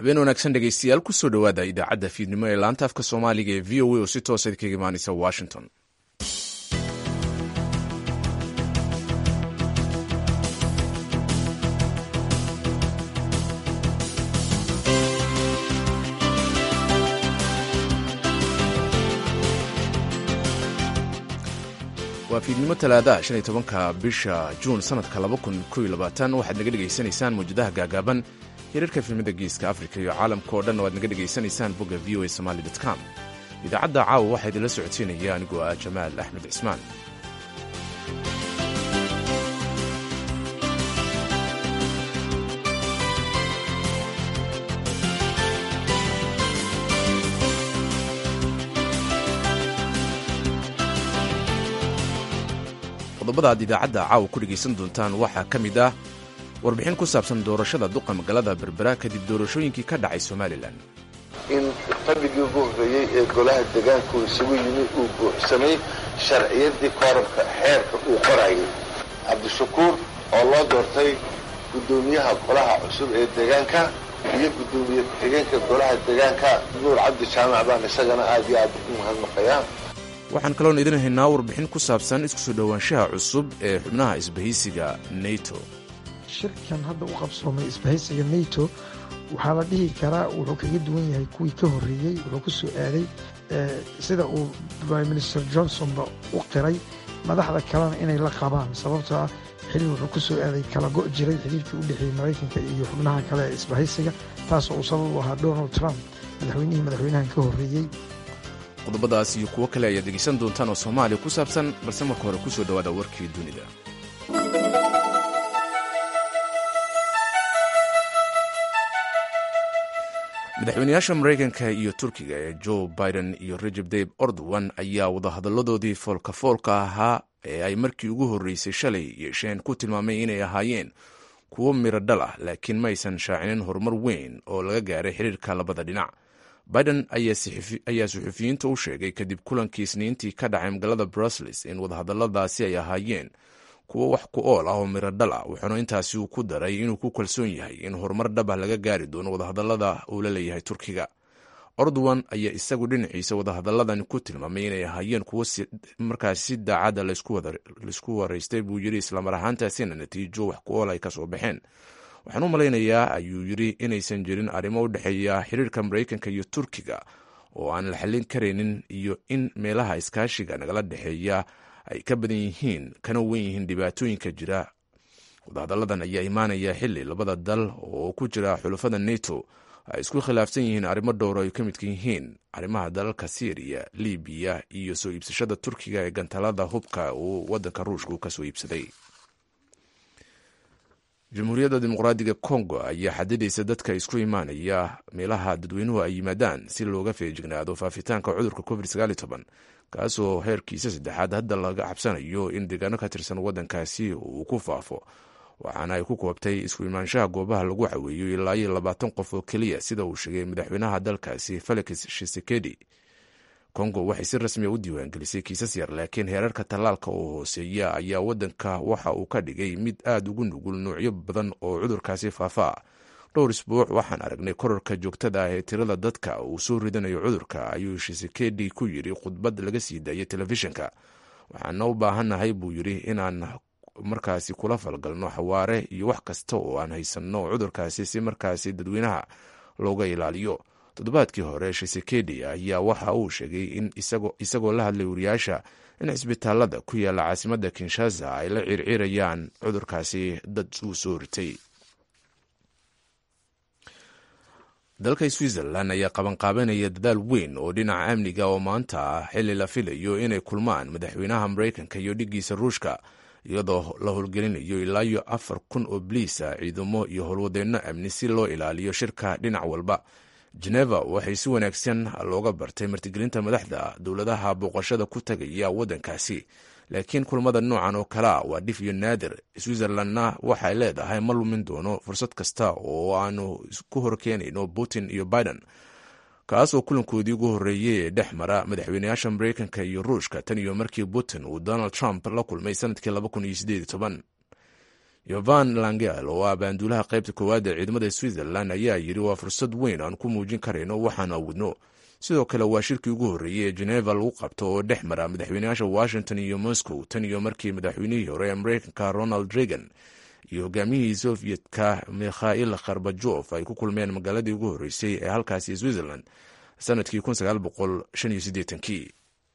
habeen wanaagsan dhegeystayaal kusoo dhowaada idaacadda fiidnimo ee laanta afka soomaaliga ee v o a oo si toosa idinkaga imaaneysa washington waa fiidnimo talaadaha shan iyo tobanka bisha juun sanadka laba kun kow iyo labaatan waxaad naga dhegaysanaysaan mawjadaha gaagaaban hirarka filmada geeska afrika iyo caalamka oo dhan oo aad naga dhegaysanaysaan bogga v o a somaali com idaacadda caawa waxaa idinla socodsiinaya anigoo ah jamaal axmed cismaan qodobada aad idaacadda caawa ku dhegaysan doontaan waxaa ka mid ah warbixin ku saabsan doorashada duqa magaalada berbera kadib doorashooyinkii ka dhacay somalilan in fadhigii ugu horreeyey ee golaha degaanku isugu yimi uu buuxsamay sharciyaddii koorabka xeerka uu qorayay cabdishakuur oo loo doortay guddoomiyaha golaha cusub ee deegaanka iyo guddoomiye ku-xigeenka golaha deegaanka nuur cabdi jaamac baan isagana aad iyo aad u mahadnaqayaa waxaan kaloon idin haynaa warbixin ku saabsan isku soo dhowaanshaha cusub ee xubnaha isbahaysiga nato shirkan hadda u qabsoomay isbahaysiga nato waxaa la dhihi karaa wuxuu kaga duwan yahay kuwii ka horreeyey wuxuu ku soo aaday sida uu prime minister johnsonba u qiray madaxda kalena inay la qabaan sababtoo ah xilli wuxuu ku soo aaday kala go' jiray xiriirkii u dhexeeyey maraykanka iyo xubnaha kale ee isbahaysiga taasoo uu sabab u ahaa donald trump madaxweynihii madaxweynahan ka horreeyey qodobadaas iyo kuwo kale ayaad dhegaysan doontaan oo soomaaliya ku saabsan balse marka hore ku soo dhowaada warkii dunida madaxweynayaasha maraykanka iyo turkiga ee joe biden iyo rajab dayb ordowan ayaa wadahadalladoodii foolka foolka ahaa ee ay markii ugu horreysay shalay yeesheen ku tilmaamay inay ahaayeen kuwo miro dhal ah laakiin ma aysan shaacinin horumar weyn oo laga gaaray xiriirka labada dhinac biden ayaa suxufiyiinta u sheegay kadib kulankii isniintii ka dhacay magaalada brussels in wadahadalladaasi ay ahaayeen kuwo wax ku ool ah oo miro dhal ah wuxuuna intaasi uu ku daray inuu ku kalsoon yahay in horumar dhabah laga gaari doono wadahadallada uu la leeyahay turkiga ordowan ayaa isagu dhinaciisa wadahadalladan ku tilmaamay inay ahaayeen kuwo markaasi si daacadda laysku waraystay buu yidhi islamar ahaantaasina natiijo wax ku ool ay ka soo baxeen waxaan u malaynayaa ayuu yidhi inaysan jirin arrimo u dhexeeya xiriirka maraykanka iyo turkiga oo aan la xallin karaynin iyo in meelaha iskaashiga nagala dhexeeya ay ka badan yihiin kana wen yihiin dhibaatooyinka jira wadahadalladan ayaa imaanaya xili labada dal oo ku jira xulafada neto ay isku khilaafsan yihiin arrimo dhowr ay ka midka yihiin arrimaha dalalka syriya libiya iyo soo iibsashada turkiga ee gantalada hubka uu wadanka ruushka ka soo iibsaday jamhuuriyadda dimuqraadiga kongo ayaa xadidaysa dadka isku imaanaya meelaha dadweynuhu ay yimaadaan si looga feejignaado faafitaanka cudurka covid kaasoo heerkiisa saddexaad hadda laga cabsanayo in deegaano ka tirsan waddankaasi uu ku faafo waxaana ay ku koobtay isku imaanshaha goobaha lagu caweeyo ilaa iyo labaatan qof oo keliya sida uu sheegay madaxweynaha dalkaasi felix shisekedi kongo waxay si rasmiya u diiwaangelisay kiisas yar laakiin heerarka tallaalka oo hooseeya ayaa waddanka waxa uu ka dhigay mid aad ugu nugul nuucyo badan oo cudurkaasi faafaa dhowr isbuuc waxaan aragnay korarka joogtada ah ee tirada dadka uu soo ridanayo cudurka ayuu shisekedi ku yidhi khudbad laga sii daayay telefishinka waxaana u baahannahay buu yidhi inaan markaasi kula falgalno xawaare iyo wax kasta oo aan haysanno cudurkaasi si markaasi dadweynaha looga ilaaliyo toddobaadkii hore shisekedi ayaa waxa uu sheegay in isagoo la hadlay wariyaasha in cisbitaalada ku yaalla caasimadda kinshasa ay la circirayaan cudurkaasi dad uu soo ritay dalka switzerland ayaa qabanqaabanaya dadaal weyn oo dhinaca amniga oo maanta ah xili la filayo inay kulmaan madaxweynaha maraykanka iyo dhiggiisa ruushka iyadoo la howlgelinayo ilaa iyo afar kun oo bliisa ciidamo iyo howlwadeenno amni si loo ilaaliyo shirka dhinac walba geneva waxay si wanaagsan looga bartay martigelinta madaxda dowladaha booqashada ku tagaya waddankaasi laakiin kulmada noocan oo kalea waa dhif iyo naadir switzerlandna waxay leedahay ma lumin doono fursad kasta oo aanu ku horkeenayno putin iyo biden kaasoo kulankoodii ugu horreeyey ee dhex mara madaxweynayaasha maraykanka iyo ruushka tan iyo markii putin uu donald trump la kulmay sanadkii yovan langel oo ah baanduulaha qaybta koowaad ee ciidamada switzerland ayaa yidhi waa fursad weyn aan ku muujin karayno waxaan awoodno sidoo kale waa shirkii ugu horreeyey ee geneva lagu qabto oo dhex mara madaxweynayaasha washington iyo moscow tan iyo markii madaxweynihii hore ee mareykanka ronald reagan iyo hogaamiyihii sofiyedka mikhail kharbajof ay ku kulmeen magaaladii ugu horreysay ee halkaasi switzerland sanadkii kii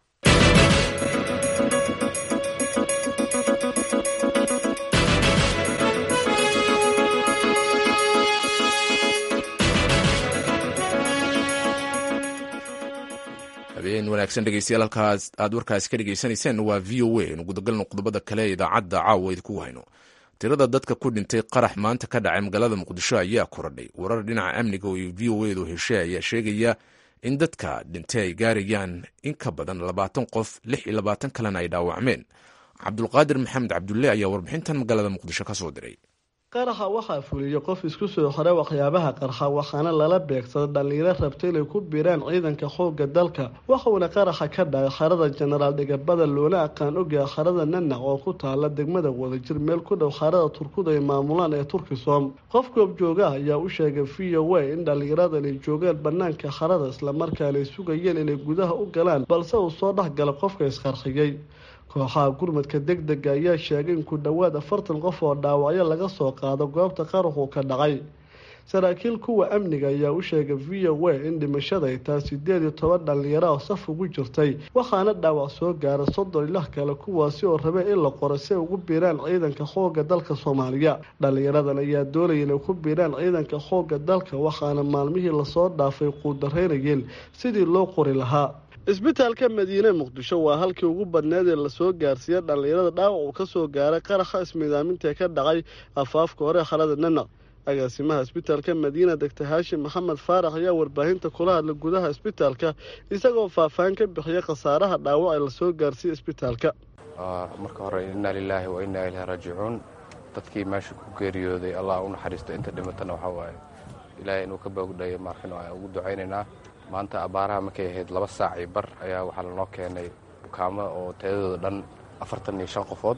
habeen wanaagsan dhegeystayaal halkaas aad warkaasi ka dhegeysanayseen waa v o a nu gudagalno qodobada kale ee idaacadda caawa idinku hayno tirada dadka ku dhintay qarax maanta ka dhacay magaalada muqdisho ayaa koradhay warar dhinaca amniga oo v o edu heshay ayaa sheegaya in dadka dhintay ay gaarayaan in ka badan labaatan qof lix iyo labaatan kalena ay dhaawacmeen cabdulqaadir maxamed cabdulle ayaa warbixintan magaalada muqdisho ka soo diray qaraxa waxaa fuliyey qof isku soo xoray waxyaabaha qarxa waxaana lala beegsaday dhallinyaro rabta inay ku biiraan ciidanka xoogga dalka waxuuna qaraxa ka dhacay xarada jenaraal dhigabada loona aqaan ogyaha xarada nanac oo ku taala degmada wadajir meel ku dhow xarada turkuda ay maamulaan ee turkisom qof goobjoogaha ayaa u sheegay v o a in dhallinyaradan ay joogaan banaanka xarada islamarkaana ay sugayeen inay gudaha u galaan balse uu soo dhex gala qofka isqarxiyey kooxaha gurmadka deg dega ayaa sheegay in ku dhowaad afartan qof oo dhaawacyo laga soo qaado goobta qaraxu ka dhacay saraakiil kuwa amniga ayaa u sheegay v o a in dhimashada ay tahay sideed iyo toban dhallinyaro oo saf ugu jirtay waxaana dhaawac soo gaara soddon ilah kale kuwaasi oo rabay in la qoro si ay ugu biiraan ciidanka xoogga dalka soomaaliya dhallinyaradan ayaa doonaya inay ku biiraan ciidanka xoogga dalka waxaana maalmihii lasoo dhaafay quudaraynayeen sidii loo qori lahaa isbitaalka madiine muqdisho waa halkii ugu badneed ee lasoo gaarsiiyey dhallinyarada dhaawac uu kasoo gaaray qaraxa ismiidaamintae ka dhacay afaafka hore xalada nanaq agaasimaha isbitaalka madiina degta haashim maxamed faarax ayaa warbaahinta kula hadlay gudaha isbitaalka isagoo faahfaahin ka bixiyay khasaaraha dhaawac ee lasoo gaarsiiyey isbitaalka marka hore innaa lilaahi wa innaa ilaahi raajicuun dadkii meesha ku geeriyooday allah u naxariisto inta dhimatana waxaa waaye ilaahay inuu ka boogdhayo markin aan ugu ducaynaynaa maanta abbaaraha markay ahayd laba saac iyo bar ayaa waxaa lanoo keenay bukaamo oo tayadooda dhan afartan iyo shan qofood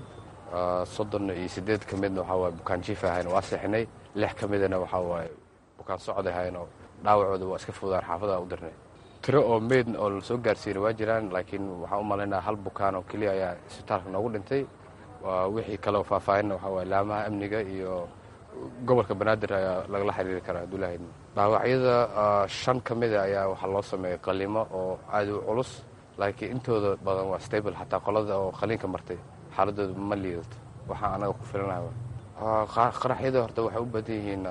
soddon iyo siddeed ka midna waxaa waaye bukaan jiif ahayn waa seexinay lix ka midana waxaa waaye bukaan socod ahayn oo dhaawacooda waa iska fudaan xaafadaha u dirnay tiro oo meyd oo lasoo gaarsiina waa jiraan laakiin waxaan u malaynaa hal bukaan oo keliya ayaa isbitaalka noogu dhintay wixii kaleoo faahfaahinna waxaa waaye laamaha amniga iyo gobolka banaadir ayaa lagala xiriiri karaa hadduu dhaawacyada shan ka mida ayaa waxaa loo sameeyey qalimo oo aad u culus laakiin intooda badan waa stable xataa qolada oo qaliinka martay xaaladooda ma liidato waxaa anaga ku filanaha qaraxyada horta waxay u badan yihiin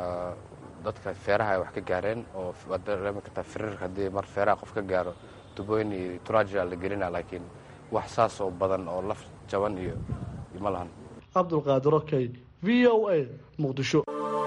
dadka feeraha ay wax ka gaareen oo waad dareemi kartaa firiirka haddii mar feeraha qof ka gaaro tubooyin iyo turajia la gelina laakiin wax saas oo badan oo laf jaban iyo ma lahan cabdulqaadir okey v o a muqdisho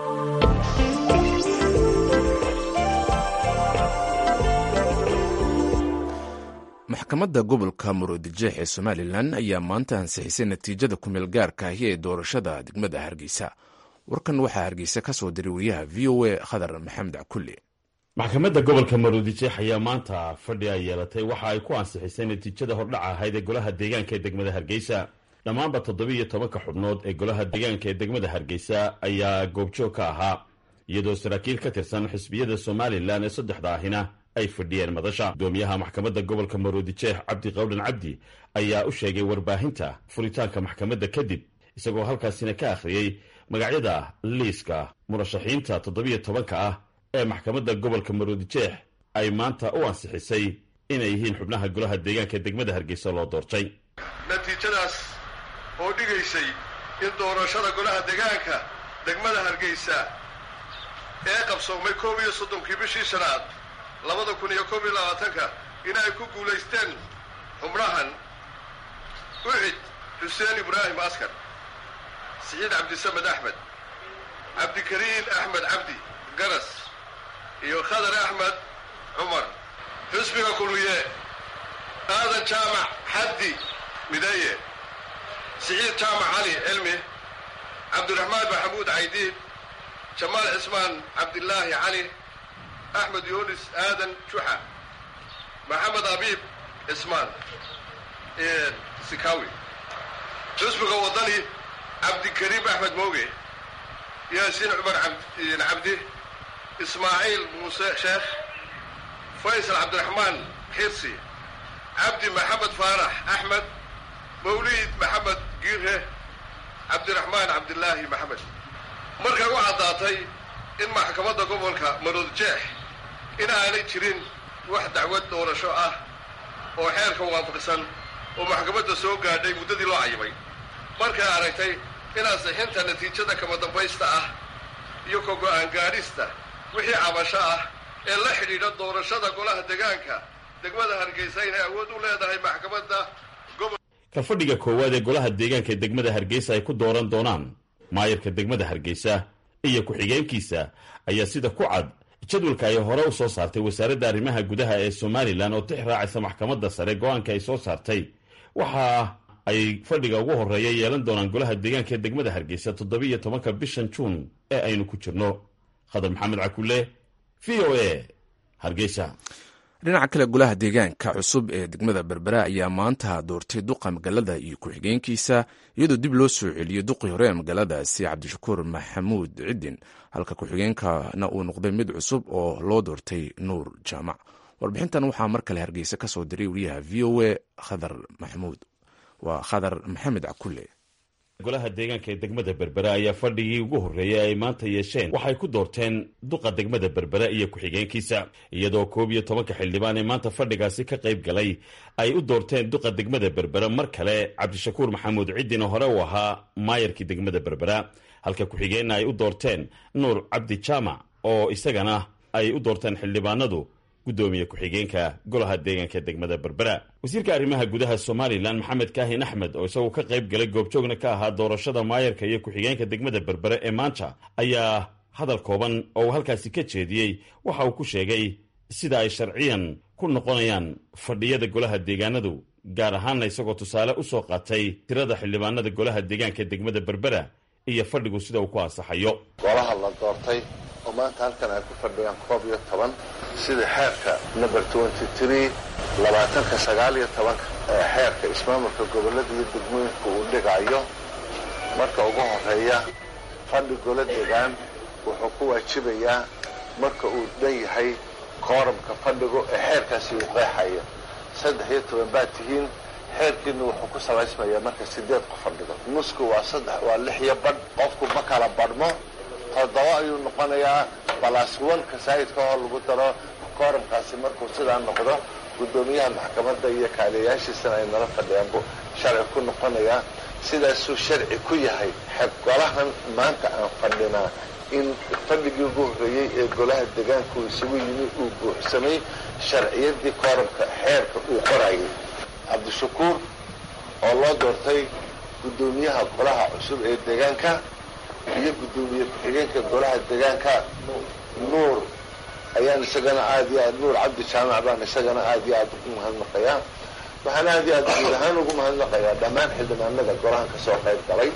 maxkamadda gobolka muruodijeex ee somalilan ayaa maanta ansixisay natiijada kumeel gaarka ahi ee doorashada degmada hargeysa warkan waxaa hargeysa ka soo diray wariyaha v o a khadar maxamed cakulle maxkamadda gobolka maruudijeex ayaa maanta fadhi ay yeelatay waxa ay ku ansixisay natiijada hordhaca ahayd ee golaha deegaanka ee degmada hargeysa dhammaanba toddobiiyo tobanka xubnood ee golaha deegaanka ee degmada hargeysa ayaa goobjoog ka ahaa iyadoo saraakiil ka tirsan xisbiyada somalilan ee saddexda ahina ay fadhiyeen madasha gudoomiyaha maxkamadda gobolka maruudijeex cabdi qawdhan cabdi ayaa u sheegay warbaahinta furitaanka maxkamadda kadib isagoo halkaasina ka akhriyey magacyada liiska murashaxiinta toddobiyo tobanka ah ee maxkamadda gobolka maruudijeex ay maanta u ansixisay inay yihiin xubnaha golaha deegaanka ee degmada hargeysa loo doortay natiijadaas oo dhigaysay in doorashada golaha deegaanka degmada hargeysa ee qabsoomay koob iyo soddonkii bishii shanaad labada kun iyo koob iyo labaatanka in ay ku guulaysteen xubnahan ucid xuseen ibraahim askar siciid cabdisamed axmed cabdikariin axmed cabdi garas iyo khadar axmed cumar xusbiga kulmiye aadan jaamac xaddi mideeye siciid jaamac cali cilmi cabdiraxmaan maxamuud caydiid jamaal cismaan cabdilaahi cali axmed yunis aadan juxa maxamed abiib cismaan sikawi xusbiga waddani cabdikariim axmed mooge yaasiin cumar cabdi ismaaciil muuse sheekh faysal cabdiraxmaan xirsi cabdi maxamed faarax axmed mawliid maxamed giire cabdiraxmaan cabdilaahi maxamed markay u caddaatay in maxkamadda gobolka maroodjeex in aanay jirin wax dacwad doorasho ah oo xeerka waafaqsan oo maxkamadda soo gaadhay muddadii loo cayimay markay aragtay in ansixinta natiijada kama dambaysta ah iyo ka go'aan gaadhista wixii cabasho ah ee la xidhiidha doorashada golaha degaanka degmada hargeysa inay awood u leedahay maxkamadda gobol kalfadhiga koowaad ee golaha deegaanka ee degmada hargeysa ay ku dooran doonaan maayarka degmada hargeysa iyo ku-xigeenkiisa ayaa sida ku cad jadwalka ay hore u soo saartay wasaaradda arrimaha gudaha ee somalilan oo tix raacaysa maxkamadda sare go-aanka ay soo saartay waxa ay fadhiga ugu horreeya yeelan doonaan golaha deegaanka ee degmada hargeysa toddobiiyo tobanka bishan juun ee aynu ku jirno khadar maxamed cakule v o a hargeysa dhinaca kale golaha deegaanka cusub ee degmada berbera ayaa maanta doortay duqa magaalada iyo ku-xigeenkiisa iyadoo dib loo soo celiyey duqii hore ee magaaladaasi cabdishakuur maxamuud cidin halka ku-xigeenkana uu noqday mid cusub oo loo doortay nuur jaamac warbixintan waxaa mar kale hargeysa ka soo diray wariyaha v o a khadar maxamuud waa khadar maxamed cakule golaha deegaanka ee degmada berbera ayaa fadhigii ugu horreeyay ay maanta yeesheen waxay ku doorteen duqa degmada berbera iyo ku-xigeenkiisa iyadoo koob iyo tobanka xildhibaan ee maanta fadhigaasi ka qayb galay ay u doorteen duqa degmada berbera mar kale cabdishakuur maxamuud ciddin oo hore u ahaa maayarkii degmada berbera halka ku-xigeenna ay u doorteen nuur cabdi jaamac oo isagana ay u doorteen xildhibaanadu guddoomiye ku-xigeenka golaha deegaanka degmada berbera wasiirka arrimaha gudaha somalilan maxamed kaahin axmed oo isaguo ka qayb galay goobjoogna ka ahaa doorashada maayarka iyo ku-xigeenka degmada berbere ee maanta ayaa hadal kooban oo uu halkaasi ka jeediyey waxa uu ku sheegay sida ay sharciyan ku noqonayaan fadhiyada golaha deegaanadu gaar ahaanna isagoo tusaale u soo qaatay tirada xildhibaanada golaha deegaanka ee degmada berbera iyo fadhigu sida uu ku ansaxayo golaha la doortay oo maanta halkan ay ku fadhiyaan koob iyo toban sida xeerka number twenty tree labaatanka sagaal iyo tobanka ee xeerka ismaamulka gobollada iyo degmooyinka uu dhigayo marka ugu horeeya fadhi golo degaan wuxuu ku waajibayaa marka uu dhan yahay kooramka fadhigu ee xeerkaasi uu qeexayo saddex iyo toban baad tihiin xeerkiina wuxuu ku salaysmayaa marka sideed qof fadhigo nusku waa saddex waa lix iyo badh qofku ma kala badhmo toddoba ayuu noqonayaa balas onka saayidka oo lagu daro kooramkaasi markuu sidaa noqdo guddoomiyaha maxkamadda iyo kaaliyayaashiisana ay nala fadhiyaan buu sharci ku noqonayaa sidaasuu sharci ku yahay golahan maanta aan fadhinaa in fadhigii ugu horreeyey ee golaha degaanku isugu yimi uu buuxsamay sharciyadii kooramka xeerka uu qorayay cabdishakuur oo loo doortay guddoomiyaha golaha cusub ee deegaanka iyo guddoomiye ku-xigeenka golaha deegaanka nuur ayaan isagana aad iyo aad nuur cabdi jaamac baan isagana aad iyo aad ugu mahadnaqayaa waxaan aad iyo aad guud ahaan ugu mahadnaqayaa dhammaan xildhibaanada golahan ka soo qayb galay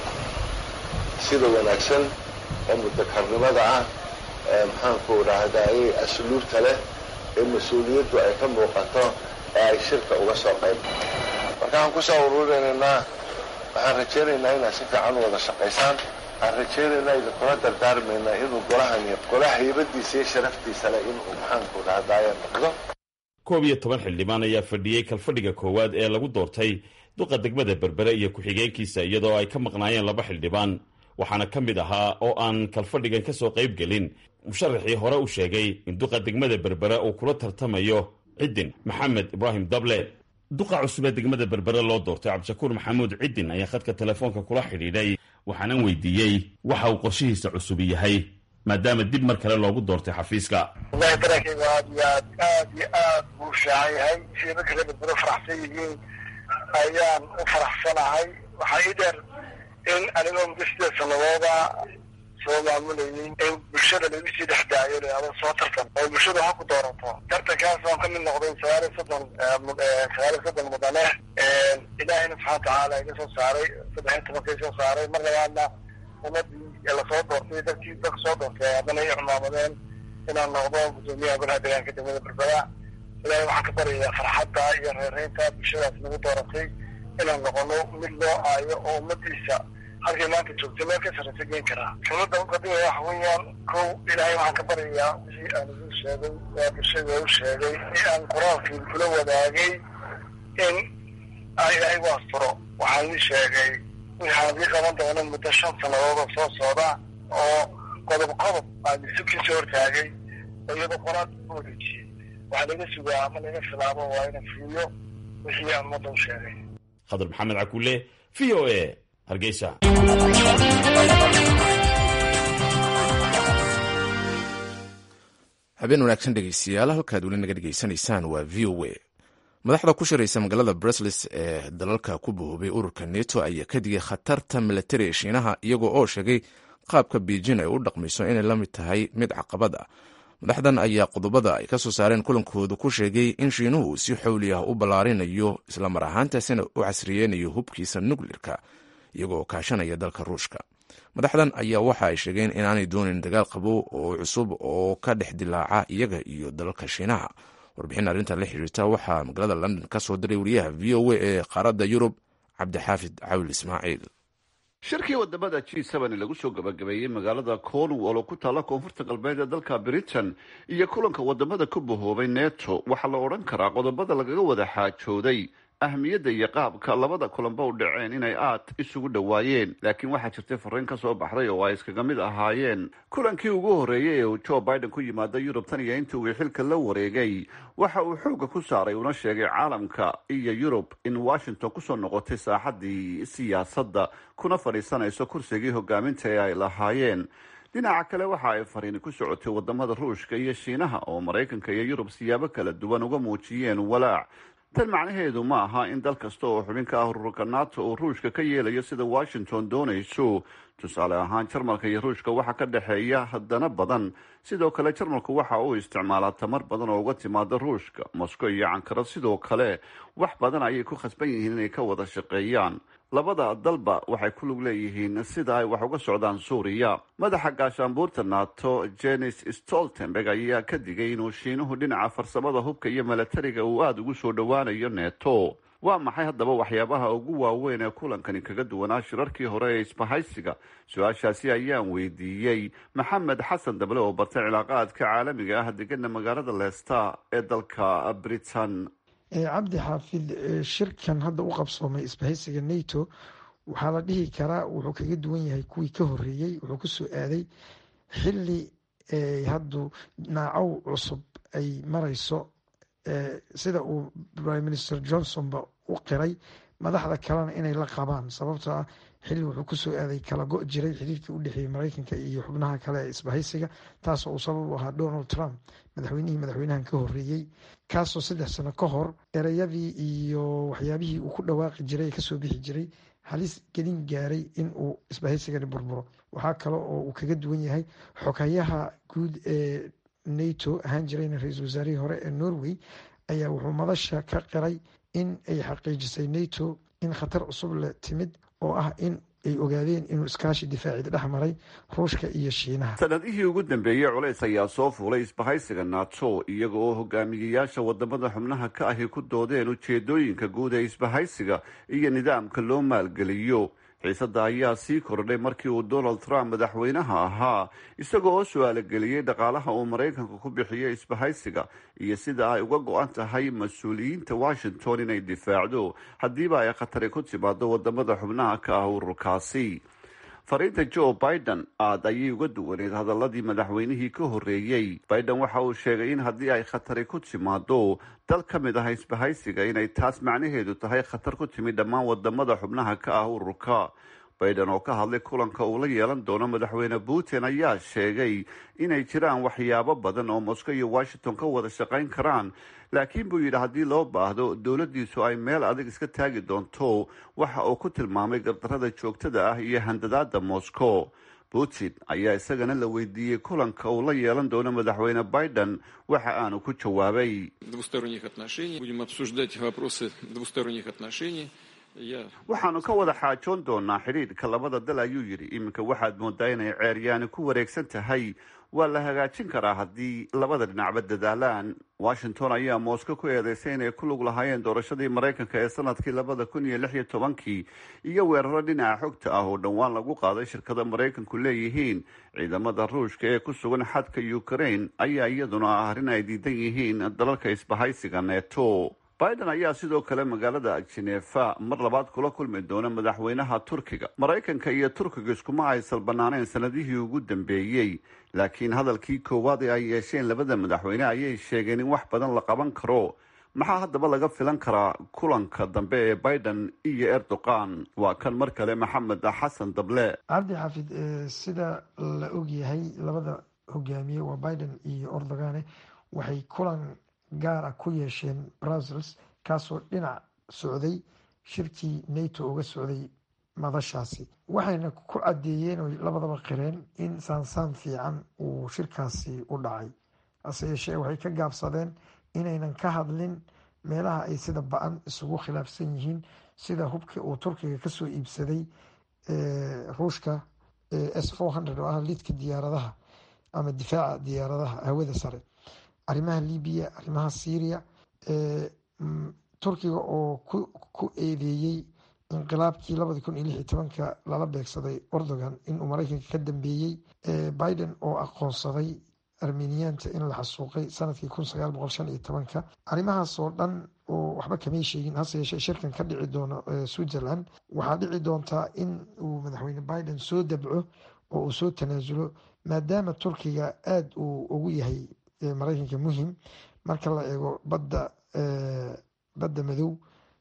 sida wanaagsan ee mudakarnimada ah ee maxaanku idhaahdaye asluubta leh ee mas-uuliyaddu ay ka muuqato ee ay shirka uga soo qayb markaan kusoo ururinaynaa waxaan rajaynaynaa inaad si fiican u wada shaqaysaan waxaan rajaynaynaa idinkula dardaarmaynaa inuu golahani golaha haybadiisa iyo sharaftiisa leh inuu maxaanku idhahdaaye noqdo koob iyo toban xildhibaan ayaa fadhiyey kalfadhiga koowaad ee lagu doortay duqa degmada berbere iyo ku-xigeenkiisa iyadoo ay ka maqnaayeen laba xildhibaan waxaana ka mid ahaa oo aan kalfadhigan ka soo qayb gelin musharaxii hore u sheegay in duqa degmada berbere uu kula tartamayo ciddin maxamed ibraahim dable duqa cusub ee degmada berbere loo doortay cabdishakuur maxamuud ciddin ayaa khadka telefoonka kula xidhiidhay waxaanan weydiiyey waxa uu qorshihiisa cusub yahay maadaama dib mar kale loogu doortay xafiiska wallahi dareenkayga aad iyo aad aad iyo aad buu fiican yahay siday marka reer berbere faraxsan yihiin ayaan u faraxsanahay waxaa ii dheer in anigoo muddo sideed sanadooda soo maamulayay in bulshada lagu sii dhex daayo leado soo tartan oo bulshadu ha ku doorato tartankaas waan ka mid noqday sagaal iyo soddon sagaal iyo soddon mudane ilaahayna subxana watacaala iga soo saaray saddex iyo tobanka soo saaray mar labaadna ummadii lasoo doortay dadkii dadka soo doortay haddana ay cumaamadeen inaan noqdo guddoomiyaha golaha deegaanka degmada berbera ilaahay waxaan ka baryayaa farxadda iyo reereynta bulshadaas nagu dooratay inaan noqono mid loo aayo oo ummadiisa halkay maanta joogtay meel ka sarraysa geen karaa dowladda uqadiga waxa weeyaan kow ilaahay waxaan ka baryayaa wixii aan idiin sheegay waa bulshada u sheegay ee aan qoraalkii kula wadaagay in aan ilaahay u asturo waxaan idin sheegay waxaan idii qaban doona muddo shan sannadood oo soo socda oo qodob qodob aan isubkiisa hortaagay oo iyadoo qoraal u wareejiyey waxaa laga sugaa ama laga filaabo waa ina fuuyo wixii aan ummadda u sheegay khadar maxamed cakuule v o a hargeysa habeen wanaagsan dhegeystayaal halkaad weli naga dhegeysanaysaan waa v o a madaxda ku shiraysa magaalada brusles ee dalalka ku bahoobay ururka neto ayaa ka digay khatarta milatari ee shiinaha iyagoo oo sheegay qaabka beijin ay u dhaqmayso inay la mid tahay mid caqabad ah madaxdan ayaa qodobada ay ka soo saareen kulankooda ku sheegay in shiinuhu si xowli ah u ballaarinayo islamar ahaantaasina u casriyeynayo hubkiisa nuklirka iyagoo kaashanaya dalka ruushka madaxdan ayaa waxa ay sheegeen inaanay doonin dagaal qabow oo cusub oo ka dhex dilaaca iyaga iyo dalalka shiinaha warbixin arrinta la xiriirta waxaa magaalada london ka soo diray wariyaha v o a ee qaaradda yurub cabdixaafid cawil ismaaciil shirkii wadamada g n lagu soo gabagabeeyey magaalada cornwall oo ku taalla koonfurta galbeed ee dalka britain iyo kulanka wadamada ku bahoobay neto waxaa la odhan karaa qodobada lagaga wada xaajooday ahmiyadda iyo qaabka labada kulanba u dhaceen inay aad isugu dhowaayeen laakiin waxaa jirtay fariin ka soo baxday oo ay iskaga mid ahaayeen kulankii ugu horreeyey ee uu joe biden ku yimaada yurub tan iyo intii uu xilka la wareegay waxa uu xoogga ku saaray una sheegay caalamka iyo yurub in washington kusoo noqotay saaxaddii siyaasadda kuna fadhiisanayso kursigii hogaaminta ee ay lahaayeen dhinaca kale waxa ay fariini ku socotay wadamada ruushka iyo shiinaha oo maraykanka iyo yurub siyaabo kala duwan uga muujiyeen walaac tan macnaheedu ma aha in dal kasta oo xubin ka ah ururka nato uu ruushka ka yeelayo sida washington doonayso tusaale ahaan jarmalka iyo ruushka waxaa ka dhexeeya haddana badan sidoo kale jarmalku waxa uu isticmaalaa tamar badan oo uga timaada ruushka moscow iyo cankara sidoo kale wax badan ayay ku khasban yihiin inay ka wada shaqeeyaan labada dalba waxay ku lug leeyihiin sida ay wax uga socdaan suuriya madaxa gaashaanbuurta nato jenis stoltenberg ayaa ka digay inuu shiinuhu dhinaca farsamada hubka iyo milatariga uu aada ugu soo dhowaanayo neto waa maxay haddaba waxyaabaha ugu waaweyn ee kulankani kaga duwanaa shirarkii hore ee isbahaysiga su-aashaasi ayaan weydiiyey maxamed xasan dable oo bartay cilaaqaadka caalamiga ah degana magaalada leesta ee dalka britain cabdi xaafid shirkan hadda u qabsoomay isbahaysiga nato waxaa la dhihi karaa wuxuu kaga duwan yahay kuwii ka horeeyey wuxuu kusoo aaday xili haddu naacow cusub ay marayso sida uu prime minister johnsonba u qiray madaxda kalena inay la qabaan sababtoo ah xilli wuxuu kusoo aaday kala go' jiray xiriirkii u dhexeeyey mareykanka iyo xubnaha kale ee isbahaysiga taasoo uu sabab u ahaa donald trump madaxweynihii madaxweynahan ka horeeyey kaasoo saddex sano ka hor ereyadii iyo waxyaabihii uu ku dhawaaqi jiray ee kasoo bixi jiray halis gelin gaaray in uu isbahaysigani burburo waxaa kale oo uu kaga duwan yahay xoghayaha guud ee nato ahaan jirayna ra-iisul wasaarihii hore ee norway ayaa wuxuu madasha ka qiray in ay xaqiijisay nato in khatar cusub la timid oo ah in ay ogaadeen inuu iskaashi difaacid dhex maray ruushka iyo shiinaha sanadihii ugu dambeeyey culays ayaa soo fuulay isbahaysiga nato iyaga oo hogaamiyeyaasha wadamada xubnaha ka ahi ku doodeen ujeedooyinka guud ee isbahaysiga iyo nidaamka loo maalgeliyo xiisadda ayaa sii kordhay markii uu donald trump madaxweynaha ahaa isagoo oo su-aalogeliyey dhaqaalaha uu maraykanka ku bixiyey isbahaysiga iyo sida ay uga go-an tahay mas-uuliyiinta washington inay difaacdo haddiiba ay khatari ku timaado wadamada xubnaha ka ah ururkaasi fariinta joe biden aad ayay uga duwaneed hadaladii madaxweynihii ka horeeyey biden waxa uu sheegay in haddii ay khatari ku timaado dal ka mid ah isbahaysiga inay taas macnaheedu tahay khatar ku timid dhammaan wadamada xubnaha ka ah ururka biden oo ka hadlay kulanka uu la yeelan doono madaxweyne putin ayaa sheegay inay jiraan waxyaabo badan oo moscow iyo washington ka wada shaqayn karaan laakiin buu yidhi haddii loo baahdo dowladdiisu ay meel adag iska taagi doonto waxa uu ku tilmaamay gardarada joogtada ah iyo handadaada moscow putin ayaa isagana la weydiiyey kulanka uu la yeelan doono madaxweyne biden waxa aanu ku jawaabay waxaanu ka wada xaajoon doonaa xidhiidhka labada dal ayuu yidhi iminka waxaad moodaa inay ceeryaani ku wareegsan tahay waa la hagaajin karaa haddii labada dhinacba dadaalaan washington ayaa moscow ku eedeysay inay ku lug lahaayeen doorashadii maraykanka ee sanadkii labada kun iyo lix iyo tobankii iyo weeraro dhinaca xogta ah oo dhowaan lagu qaaday shirkada maraykanku leeyihiin ciidamada ruushka ee ku sugan xadka ukraine ayaa iyaduna ah arrin ay diidan yihiin dalalka isbahaysiga neto biden ayaa sidoo kale magaalada jenefa mar labaad kula kulmi doona madaxweynaha turkiga maraykanka iyo turkiga iskuma aysan banaaneen sanadihii ugu dambeeyey laakiin hadalkii koowaad ee ay yeesheen labada madaxweyne ayay sheegeen in wax badan la qaban karo maxaa haddaba laga filan karaa kulanka dambe ee biden iyo erdogan waa kan mar kale maxamed xasan dable cabdi xaafid sida la ogyahay labada hogaamiye waa biden iyo erdogane waxay kulan gaara ku yeesheen brussels kaasoo dhinac socday shirkii nato uga socday madashaasi waxayna ku caddeeyeen oo labadaba qireen in saansaan fiican uu shirkaasi u dhacay hase yeeshee waxay ka gaabsadeen inaynan ka hadlin meelaha ay sida ba-an isugu khilaafsan yihiin sida hubkii uu turkiga kasoo iibsaday ruushka s four hundred oo ah lidka diyaaradaha ama difaaca diyaaradaha hawada sare arrimaha libiya arrimaha syria turkiga oo ku eedeeyey inqilaabkii labadi kun iyo lix iyo tobanka lala beegsaday erdogan inuu maraykanka ka dambeeyey biden oo aqoonsaday armeniyaanta in la xasuuqay sanadkii kun sagaal boqol shan iyo tobanka arrimahaas oo dhan oo waxba kamay sheegin hase yeeshee shirkan ka dhici doono switzerland waxaa dhici doontaa in uu madaxweyne biden soo dabco oo uu soo tanaasulo maadaama turkiga aada uu ugu yahay maraykanka muhim marka la eego badda badda madow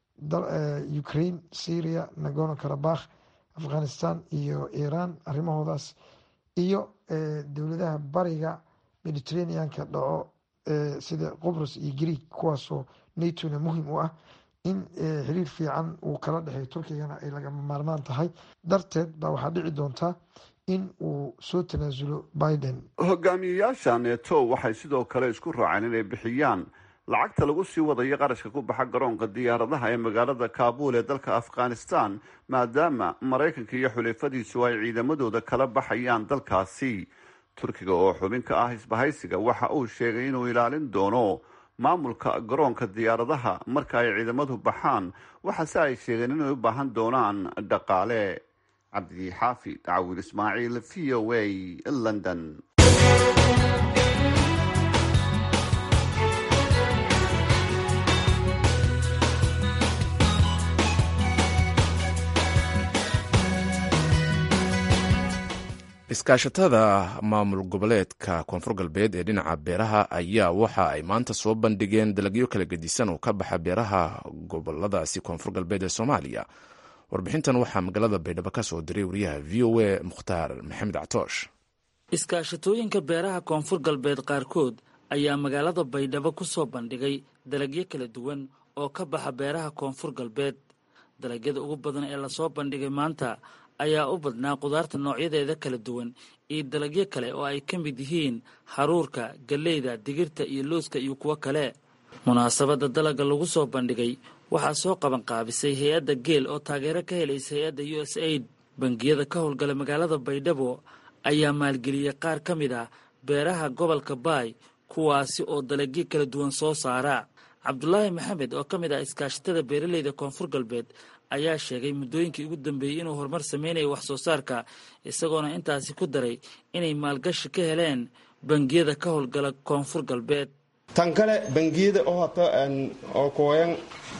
ukraine syria nagorno karabakh afghanistan iyo iran arrimahoodaas iyo dowladaha bariga mediterraneanka dhaco sida qobrus iyo greeg kuwaasoo natona muhim u ah in xiriir fiican uu kala dhexeeyo turkigana ay lagama maarmaan tahay darteed baa waxaa dhici doontaa in uu soo tanaasulo biden hogaamiyeyaasha neto waxay sidoo kale isku raaceen inay bixiyaan lacagta lagu sii wadayo qarashka ku baxa garoonka diyaaradaha ee magaalada kaabul ee dalka afghanistan maadaama maraykanka iyo xulafadiisu ay ciidamadooda kala baxayaan dalkaasi turkiga oo xubin ka ah isbahaysiga waxa uu sheegay inuu ilaalin doono maamulka garoonka diyaaradaha marka ay ciidamadu baxaan waxaase ay sheegeen inay u baahan doonaan dhaqaale cabdi xaafid cawil ismaaciil v o a london iskaashatada maamul goboleedka koonfur galbeed ee dhinaca beeraha ayaa waxa ay maanta soo bandhigeen dalagyo kala gedisan oo ka baxa beeraha goboladaasi koonfur galbeed ee soomaaliya warbixintan waxaa magaalada baydhabo ka soo diray wariyaha v o a mukhtaar maxamed catoosh iskaashatooyinka beeraha koonfur galbeed qaarkood ayaa magaalada baydhabo ku soo bandhigay dalagyo kala duwan oo ka baxa beeraha koonfur galbeed dalagyada ugu badan ee lasoo bandhigay maanta ayaa u badnaa qudaarta noocyadeeda kala duwan iyo dalagyo kale oo ay ka mid yihiin haruurka galleyda digirta iyo looska iyo kuwo kale munaasabadda dalagga lagu soo bandhigay waxaa soo qabanqaabisay hay-adda geel oo taageero ka helaysa hay-adda u s aid bangiyada ka howlgala magaalada baydhabo ayaa maalgeliyey qaar ka mid ah beeraha gobolka baay kuwaasi oo dalagyo kala duwan soo saara cabdulaahi maxamed oo ka mid ah iskaashatada beeraleyda koonfur galbeed ayaa sheegay muddooyinkii ugu dambeeyey inuu horumar sameynaya wax soo saarka isagoona intaasi ku daray inay maalgashi ka heleen bangiyada ka howlgala koonfur galbeed tan kale bangiyada oo hata oo kooyan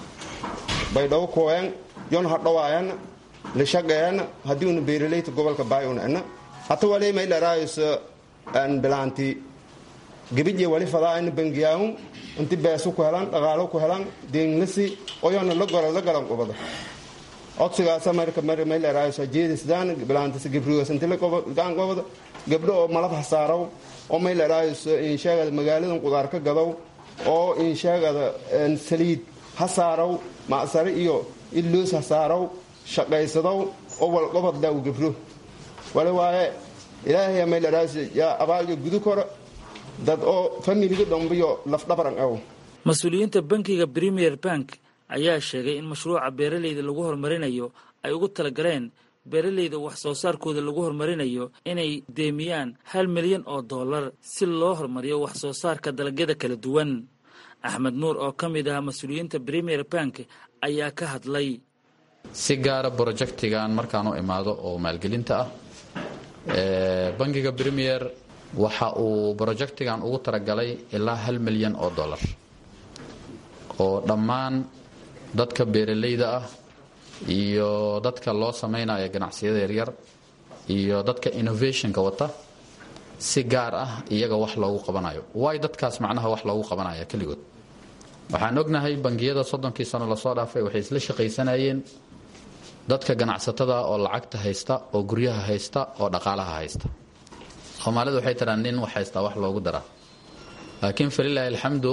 baydhabo kooyan yon hadhowaayan lishaqeyan haddii una beeraleyta gobolka baay una ena hata wali may dharaayso bilaanti gebidye wali fadaayna bangiyaahun inti beesu ku helan dhaqaalo ku helan deenglasi oyona la goran la galan qubada codsigaasa marka mar may dharaayso jeedisdaan bilaantisa gebrigoos inti la gaan qobada gabdho oo malab hasaaraw oo may dharaayso insheegada magaaladan qudaar ka gadow oo insheegada saliid hasaaraw macsare iyo illoos hasaaraw shaqaysadow oo walqobad laaw gebro wali waaye ilaahay may dharaayso yaa abaalyo gudu koro dad oo familiga dhombiyo lafdhabaran aw mas-uuliyiinta bankiga premier bank ayaa sheegay in mashruuca beeraleyda lagu horumarinayo ay ugu talagaleen beeraleyda wax soo saarkooda lagu horumarinayo inay deemiyaan hal milyan oo dollar si loo horumariyo wax soo saarka dalagyada kala duwan axmed nuur oo ka mid ah mas-uuliyiinta premier bank ayaa ka hadlay si gaara brojectigan markaan u imaado oo maalgelinta ah bangiga premier waxa uu brojectigan ugu talagalay ilaa hal milyan oo dollar oo dhammaan dadka beeraleyda ah iyo dadka loo samaynayo ganacsiyada yaryar iyo dadka innovationka wata si gaar ah iyaga wax loogu qabanayo waay dadkaas macnaha wax loogu qabanaya keligood waxaan ognahay bangiyada soddonkii sano lasoo dhaafay waxay isla shaqaysanayeen dadka ganacsatada oo lacagta haysta oo guryaha haysta oo dhaqaalaha haysta soomaalidu waxay tiraa nin wax haystaa wax loogu daraa laakiin falilaahi alxamdu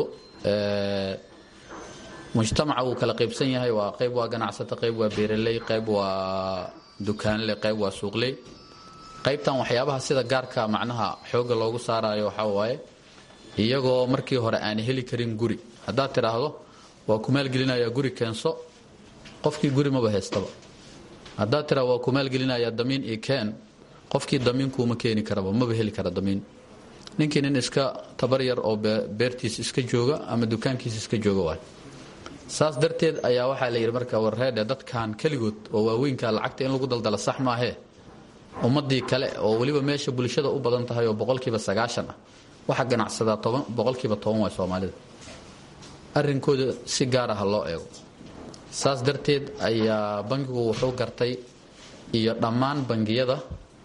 mujtamaca wuu kala qaybsan yahay waa qayb waa ganacsato qayb waa beeraley qayb waa dukaanle qayb waa suuqley qaybtan waxyaabaha sida gaarka macnaha xooga loogu saarayo waxaa waaye iyagoo markii hore aan heli karin guri haddaad tidhaahdo waa ku maalgelinayaa guri keenso qofkii guri maba haystaba haddaad tidhahdo waa ku maalgelinayaa damiin io keen qofkii damiinkuuma keeni karaba maba heli kara damiin ninkii nin iska tabar yar oo beertiis iska jooga ama dukaankiis iska jooga waay saas darteed ayaa waxaa la yidhi marka warreedhe dadkan keligood oo waaweynka lacagta in lagu daldala sax maahee ummadii kale oo weliba meesha bulshada u badan tahay oo boqolkiiba sagaashan ah waxa ganacsadaa toban boqolkiiba toban waay soomaalida arrinkooda si gaar ah loo eego saas darteed ayaa bangigu wuxuu gartay iyo dhammaan bangiyada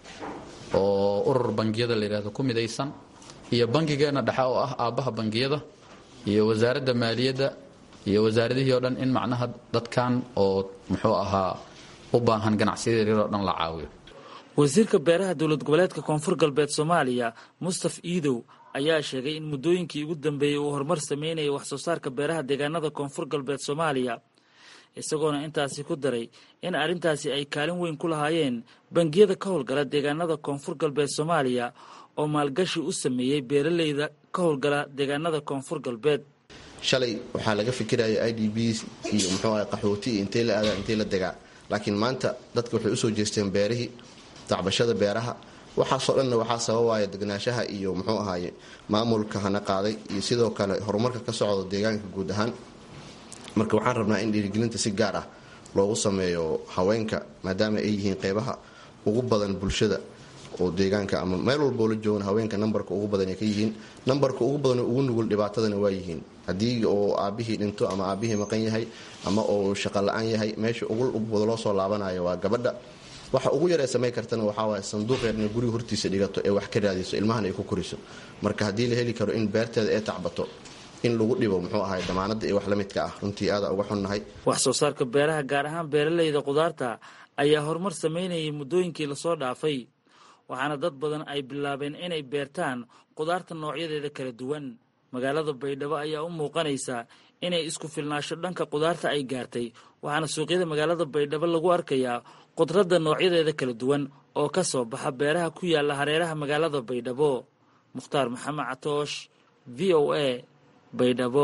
oo urur bangiyada la yidhahdo ku midaysan iyo bangigeena dhexe oo ah aabbaha bangiyada iyo wasaaradda maaliyadda iyo wasaaradihii oo dhan in macnaha dadkan oo muxuu ahaa u baahan ganacsiyada yaryar oo dhan la caawiyo wasiirka beeraha dowlad goboleedka koonfur galbeed soomaaliya mustaf iidow ayaa sheegay in muddooyinkii ugu dambeeyey uu horumar sameynayay wax soo saarka beeraha deegaanada koonfur galbeed soomaaliya isagoona intaasi ku daray in arrintaasi ay kaalin weyn ku lahaayeen bangiyada ka howlgala deegaanada koonfur galbeed soomaaliya oo maalgashi u sameeyey beeraleyda ka howlgala deegaanada koonfur galbeed shalay waxaa laga fikiraya i d b iyo muxuu aha qaxooti iyo intay la aadaa intay la degaa laakiin maanta dadka waxay usoo jeesteen beerihii tacbashada beeraha waxaasoo dhanna waxaa sababaya degnaanshaha iyo muxuu ahaaye maamulka hana qaaday iyo sidoo kale horumarka ka socda deegaanka guud ahaan marka waxaan rabnaa in dhiirigelinta si gaar ah loogu sameeyo haweenka maadaama ay yihiin qeybaha ugu badan bulshada oo deegaanka ama meel walboo la joogan haweenka nambarka ugu badan ay ka yihiin nambarka ugu badan ugu nugul dhibaatadana waa yihiin haddii oo aabihii dhinto ama aabihii maqan yahay ama oo shaqo la-aan yahay meesha ugu loo soo laabanayo waa gabadha waxa ugu yaree samay kartana waxaawaay sanduuq yar inay guriga hortiisa dhigato ee wax ka raadiso ilmahan ay ku koriso marka haddii la heli karo in beerteeda ee tacbato in lagu dhibo muxuu ahay damaanada iyo wax la midka ah runtii aada uga xunnahay wax soo saarka beeraha gaar ahaan beeraleyda khudaarta ayaa horumar sameynayay muddooyinkii lasoo dhaafay waxaana dad badan ay bilaabeen inay beertaan khudaarta noocyadeeda kala duwan magaalada baydhabo ayaa u muuqanaysa inay isku filnaasho dhanka khudaarta ay gaartay waxaana suuqyada magaalada baydhabo lagu arkayaa khudradda noocyadeeda kala duwan oo ka soo baxa beeraha ku yaala hareeraha magaalada baydhabo mukhtaar maxamed catoosh v o a baydhabo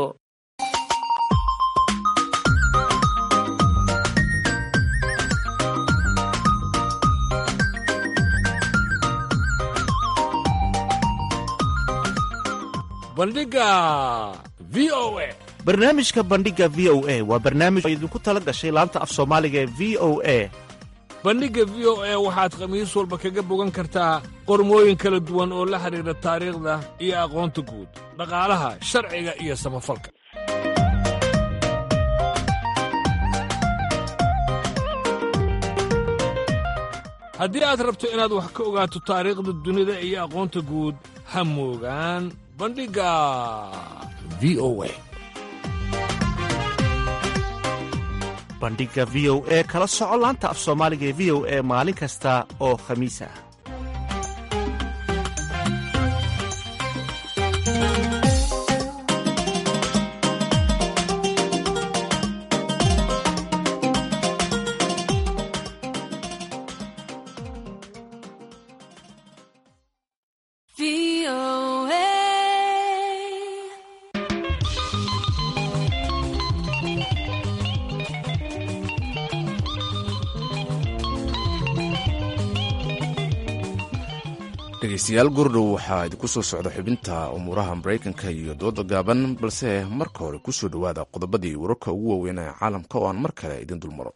bandhiga v o a barnaamijka bandhiga v o a waa barnaamij oo idinku tala gashay laanta af soomaaliga ee v o a bandhigga v o a waxaad khamiis walba kaga bogan kartaa qormooyin kala duwan oo la xidhiidha taariikhda iyo aqoonta guud dhaqaalaha sharciga iyo samafalka haddii aad rabto inaad wax ka ogaato taariikhda dunida iyo aqoonta guud ha moogaan bandhigga v o a bandhiga v o e kala soco laanta af soomaaliga ee v o e maalin kasta oo khamiis ah dhegaystayaal gurdhow waxaa idinku soo socda xubinta umuuraha maraykanka iyo dooda gaaban balse marka hore kusoo dhowaada qodobadii wararka ugu waaweyn ee caalamka oo aan mar kale idin dulmaro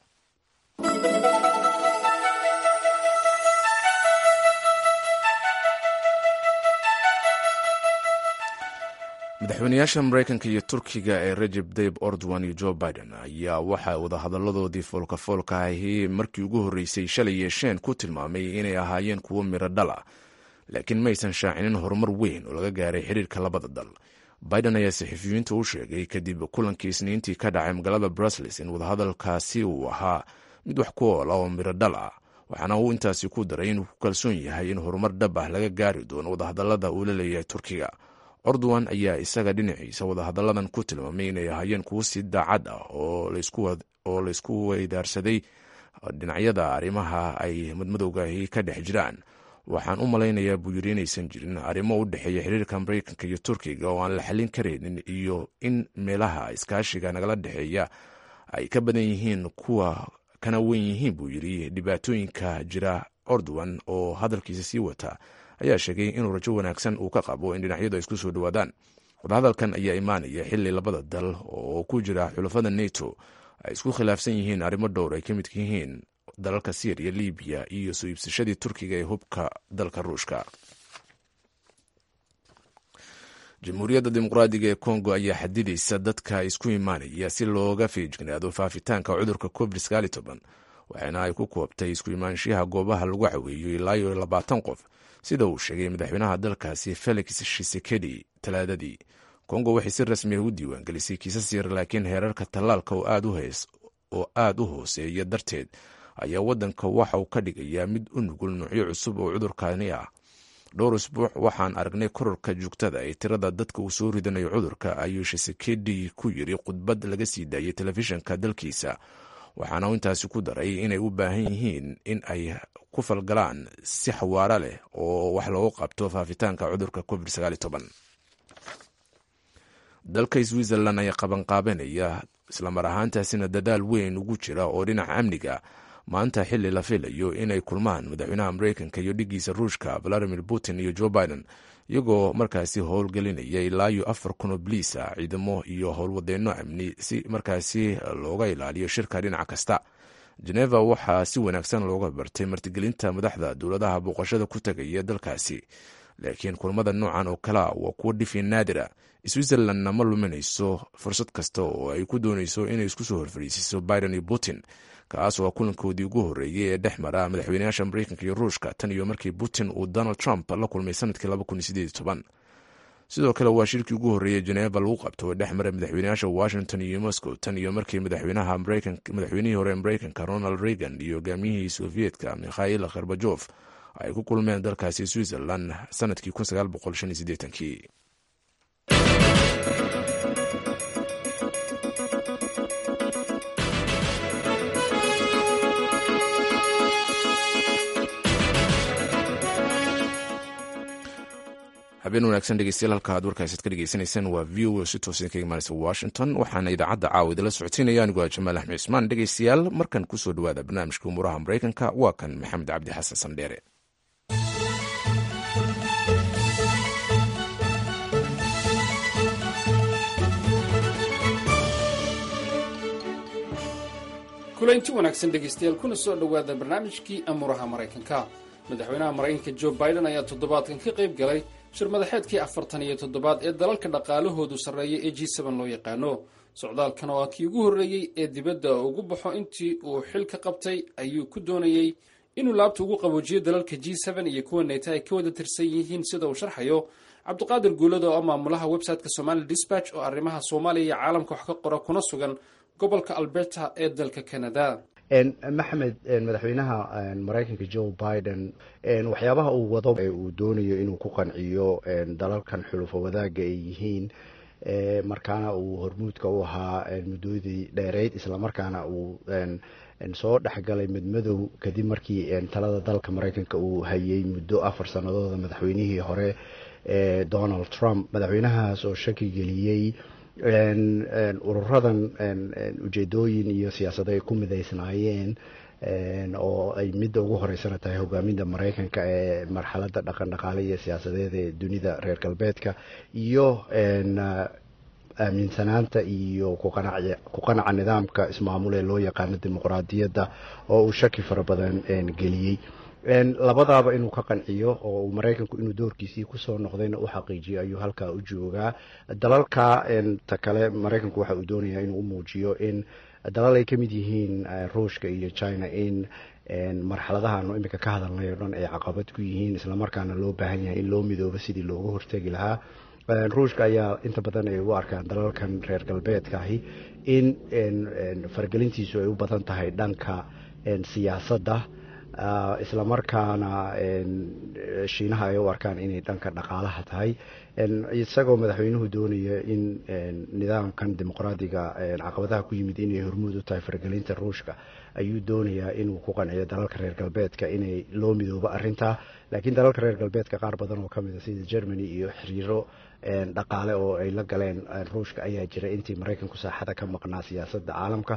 madaxweynayaasha maraykanka iyo turkiga ee rajeb tayib ordowan iyo jo biden ayaa waxaa wadahadaladoodii foolkafoolka ahi markii ugu horreysay shalay yeesheen ku tilmaamay inay ahaayeen kuwo miro dhala laakiin maysan shaacinin horumar weyn oo laga gaaray xiriirka labada dal biden ayaa saxafiyiinta u sheegay kadib kulankii isniintii ka dhacay magaalada brussels in wadahadalkaasi uu ahaa mid wax ku oola oo miro dhal ah waxaana uu intaasi ku daray inuu ku kalsoon yahay in horumar dhab ah laga gaari doono wadahadalada uu la leeyahay turkiga ordowan ayaa isaga dhinaciisa wadahadalladan ku tilmaamay inay ahaayeen kuwo si daacad ah oo laysku weydaarsaday dhinacyada arrimaha ay madmadowgaahi ka dhex jiraan waxaan u malaynayaa buu yiri inaysan jirin arrimo u dhexeeya xiriirka maraykanka iyo turkiga oo aan la xallin karaynin iyo in meelaha iskaashiga nagala dhexeeya ay ka badan yihiin kuwa kana weyn yihiin buu yiri dhibaatooyinka jira ordowan oo hadalkiisa sii wata ayaa sheegay inuu rajo wanaagsan uu ka qabo in dhinacyadu ay isku soo dhowaadaan wadahadalkan ayaa imaanaya xili labada dal oo ku jira xulafada neto ay isku khilaafsan yihiin arrimo dhowr ay ka midka yihiin dalalka syriya libiya iyo soo iibsashadii turkiga ee hubka dalka ruushka jamhuuriyadda dimuqraadiga ee kongo ayaa xadidaysa dadka isku imaanaya si looga feejignaado faafitaanka cudurka covid waxaana ay ku koobtay isku imaanshiyaha goobaha lagu caweeyo ilaa iyo labaatan qof sida uu sheegay madaxweynaha dalkaasi felix shisekedi talaadadii kongo waxay si rasmi ah u diiwaangelisay kiisas yar laakiin heerarka tallaalka oo aad u hooseeya darteed ayaa waddanka waxa uu ka dhigayaa mid u nugul nuucyo cusub oo cudurkani ah dhowr isbuuc waxaan aragnay kororka joogtada ee tirada dadka uu soo ridanayo cudurka ayuu shisekedi ku yiri khudbad laga sii daayay telefishinka dalkiisa waxaana uu intaasi ku daray inay u baahan yihiin in ay ku falgalaan si xawaaro leh oo wax loogu qabto faafitaanka cudurka covid dalka switzerland ayaa qabanqaabanaya islamar ahaantaasina dadaal weyn ugu jira oo dhinaca amniga maanta xili la filayo inay kulmaan madaxweynaha mareykanka iyo dhigiisa ruushka valadimir putin iyo joe biden iyagoo markaasi howlgelinaya ilaa iyo afar kun oo bliisa ciidamo iyo howlwadeenno amni si markaasi looga ilaaliyo shirka dhinac kasta geneva waxaa si wanaagsan looga bartay martigelinta madaxda dowladaha booqashada ku tagaya dalkaasi laakiin kulmada noocan oo kalea waa kuwo dhifi naadira switzerlandna ma luminayso fursad kasta oo ay ku doonayso inay isku soo horfariisiso biden iyo putin kaas waa kulankoodii ugu horreeyey ee dhex mara madaxweynayaasha mareykanka iyo ruushka tan iyo markii putin uu donald trump la kulmay sanadkii sidoo kale waa shirkii ugu horreeyey geneva lagu qabto oo dhex mara madaxweynayaasha washington iyo moscow tan iyo markii madaxweynihii hore mareykanka ronald reagan iyo hogaamiyihii soviyedka mikhail kherbajof ay ku kulmeen dalkaasi switzerland sanadkii kii habeen wanaagsan dhegeystayaal halka aad warkaasaad ka dhegeysanaysaan waa v o si toosan kaga imaanaysa washington waxaana idaacadda caawa idinla socodsiinaya anigoo jamaal axmed cismaan dhegeystayaal markan kusoo dhawaada barnaamijka umuuraha mareykanka waa kan maxamed cabdi xasan sandheere kulanti wanaagsan dhegeystayaal kuna soo dhowaada barnaamijkii amuuraha maraykanka madaxweynaha maraykanka jo biden ayaa toddobaadkan ka qayb galay shir madaxeedkii afartan iyo toddobaad ee dalalka dhaqaalahoodu sarreeya ee g sban loo yaqaano socdaalkan oo ah kii ugu horreeyey ee dibadda ugu baxo intii uu xil ka qabtay ayuu ku doonayey inuu laabta ugu qaboojiyo dalalka g sban iyo kuwa neyta ay ka wada tirsan yihiin sida uu sharxayo cabdiqaadir guulad oo ah maamulaha website-ka somali dispatch oo arrimaha soomaaliya iyo caalamka wax ka qora kuna sugan gobolka alberta ee dalka canada maxamed madaxweynaha maraykanka joe biden waxyaabaha uu wado ee uu doonayo inuu ku qanciyo dalalkan xulufo wadaaga ay yihiin markaana uu hormuudka u ahaa muddoodii dheereyd islamarkaana uu soo dhexgalay midmadow kadib markii talada dalka maraykanka uu hayay muddo afar sanadooda madaxweynihii hore donald trump madaxweynahaas oo shaki geliyey ururadan ujeedooyin iyo siyaasado ay ku midaysnaayeen oo ay midda ugu horeysana tahay hogaaminta maraykanka ee marxaladda dhaqan dhaqaale iyo siyaasadeed ee dunida reer galbeedka iyo aaminsanaanta iyo ku qanaca nidaamka ismaamul ee loo yaqaano dimuqraadiyadda oo uu shaki fara badan geliyey labadaaba inuu ka qanciyo oo maraykanku inuu doorkiisii kusoo noqdayna u xaqiijiyo ayuu halkaa u joogaa dalalka ta kale maraykanku waxa uu doonayaa inuu u muujiyo in dalal ay ka mid yihiin ruushka iyo china in marxaladahaanu imika ka hadalnay o dhan ay caqabad ku yihiin islamarkaana loo baahan yahay in loo midoobo sidii looga hortegi lahaa ruushka ayaa inta badan ay u arkaan dalalkan reer galbeedkaahi in faragelintiisu ay u badan tahay dhanka siyaasadda islamarkaana shiinaha ay u arkaan inay dhanka dhaqaalaha tahay isagoo madaxweynuhu doonaya in nidaamkan dimuqraadiga caqabadaha ku yimid inay hormuud u tahay faragelinta ruushka ayuu doonayaa inuu ku qanciyo dalalka reer galbeedka inay loo midoobo arintaa laakiin dalalka reer galbeedka qaar badan oo kamid a sida germany iyo xiriiro dhaqaale oo ay la galeen ruushka ayaa jira intii maraykanku saaxada ka maqnaa siyaasadda caalamka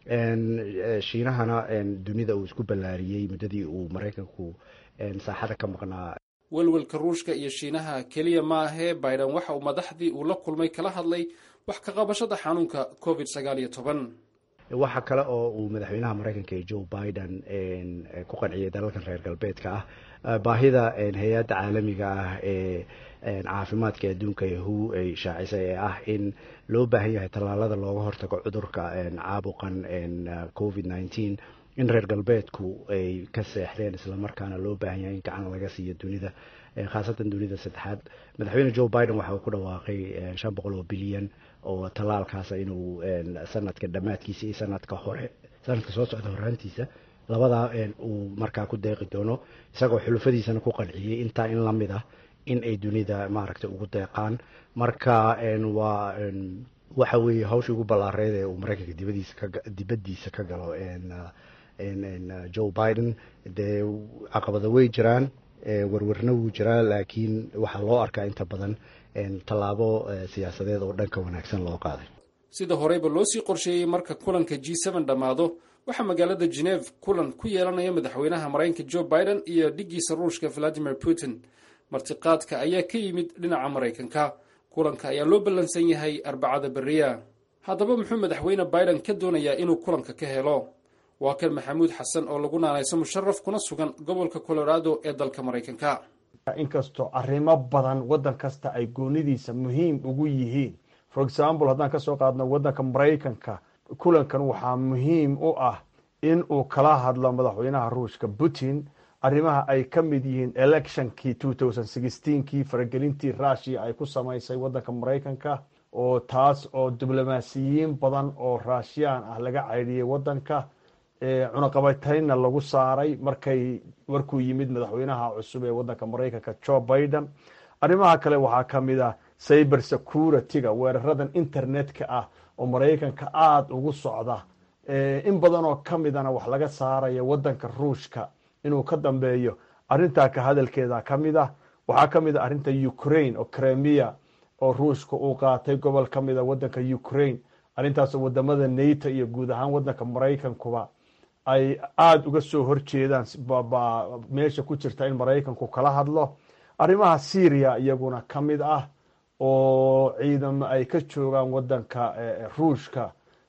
shiinahana dunida uu isku ballaariyey muddadii uu maraykanku saaxada ka maqnaa welwelka ruushka iyo shiinaha keliya ma ahee biden waxa uu madaxdii uu la kulmay kala hadlay wax ka qabashada xanuunka covid sagaal iyo toban waxa kale oo uu madaxweynaha maraykanka ee joe biden ku qanciyay dalalkan reer galbeedka ah baahida hay-adda caalamiga ah ee caafimaadka adduunka yahu ay shaacisay ee ah in loo baahan yahay tallaalada looga hortago cudurka caabuqan covid nineteen in reer galbeedku ay ka seexdeen islamarkaana loo baahan yahay in gacan laga siiyo dunida khaasatan dunida saddexaad madaxweyne joe biden waxa uu ku dhawaaqay shan boqol oo bilyan oo tallaalkaasa inuu sanadka dhammaadkiisa iyo sanadka hore sanadka soo socda horaantiisa labadaa uu markaa ku deeqi doono isagoo xulufadiisana ku qanciyey intaa in lamid ah in ay dunida maaragtay ugu deeqaan marka waa waxa weeye hawshii ugu ballaareed ee uu maraykanka dibadiisa ka dibaddiisa ka galo joe biden dee caqabada way jiraan warwarna wuu jiraa laakiin waxaa loo arkaa inta badan tallaabo siyaasadeed oo dhanka wanaagsan loo qaaday sida horeyba loo sii qorsheeyey marka kulanka g n dhammaado waxaa magaalada geneve kulan ku yeelanaya madaxweynaha maraykanka joe biden iyo dhiggiisa ruushka valadimir putin martiqaadka ayaa ka yimid dhinaca maraykanka kulanka ayaa loo ballansan yahay arbacada beriya haddaba muxuu madaxweyne biden ka doonayaa inuu kulanka ka helo waa kan maxamuud xasan oo lagu naanayso musharaf kuna sugan gobolka colorado ee dalka maraykanka inkastoo arrimo badan waddan kasta ay goonidiisa muhiim ugu yihiin for example haddaan kasoo qaadno waddanka maraykanka kulankan waxaa muhiim u ah in uu kala hadlo madaxweynaha ruushka putin arrimaha ay ka mid yihiin electionkii kii faragelintii rushia ay ku samaysay waddanka maraykanka oo taas oo diblomaasiyiin badan oo rushiyaan ah laga caydhiyey waddanka cunaqabatayna lagu saaray markay markuu yimid madaxweynaha cusub ee waddanka maraykanka joe biden arrimaha kale waxaa ka mid ah cyber security-ga weeraradan internet-ka ah oo maraykanka aada ugu socda in badan oo ka midana wax laga saaraya waddanka ruushka inuu ka dambeeyo arrintaa ka hadalkeeda ka mid ah waxaa ka mid a arrinta ukraine oo cremia oo ruushka uu qaatay gobol ka mid a waddanka ukraine arrintaasoo wadamada nato iyo guud ahaan waddanka maraykankuba ay aada uga soo horjeedaan meesha ku jirta in maraykanku kala hadlo arrimaha syria iyaguna ka mid ah oo ciidamo ay ka joogaan waddanka ruushka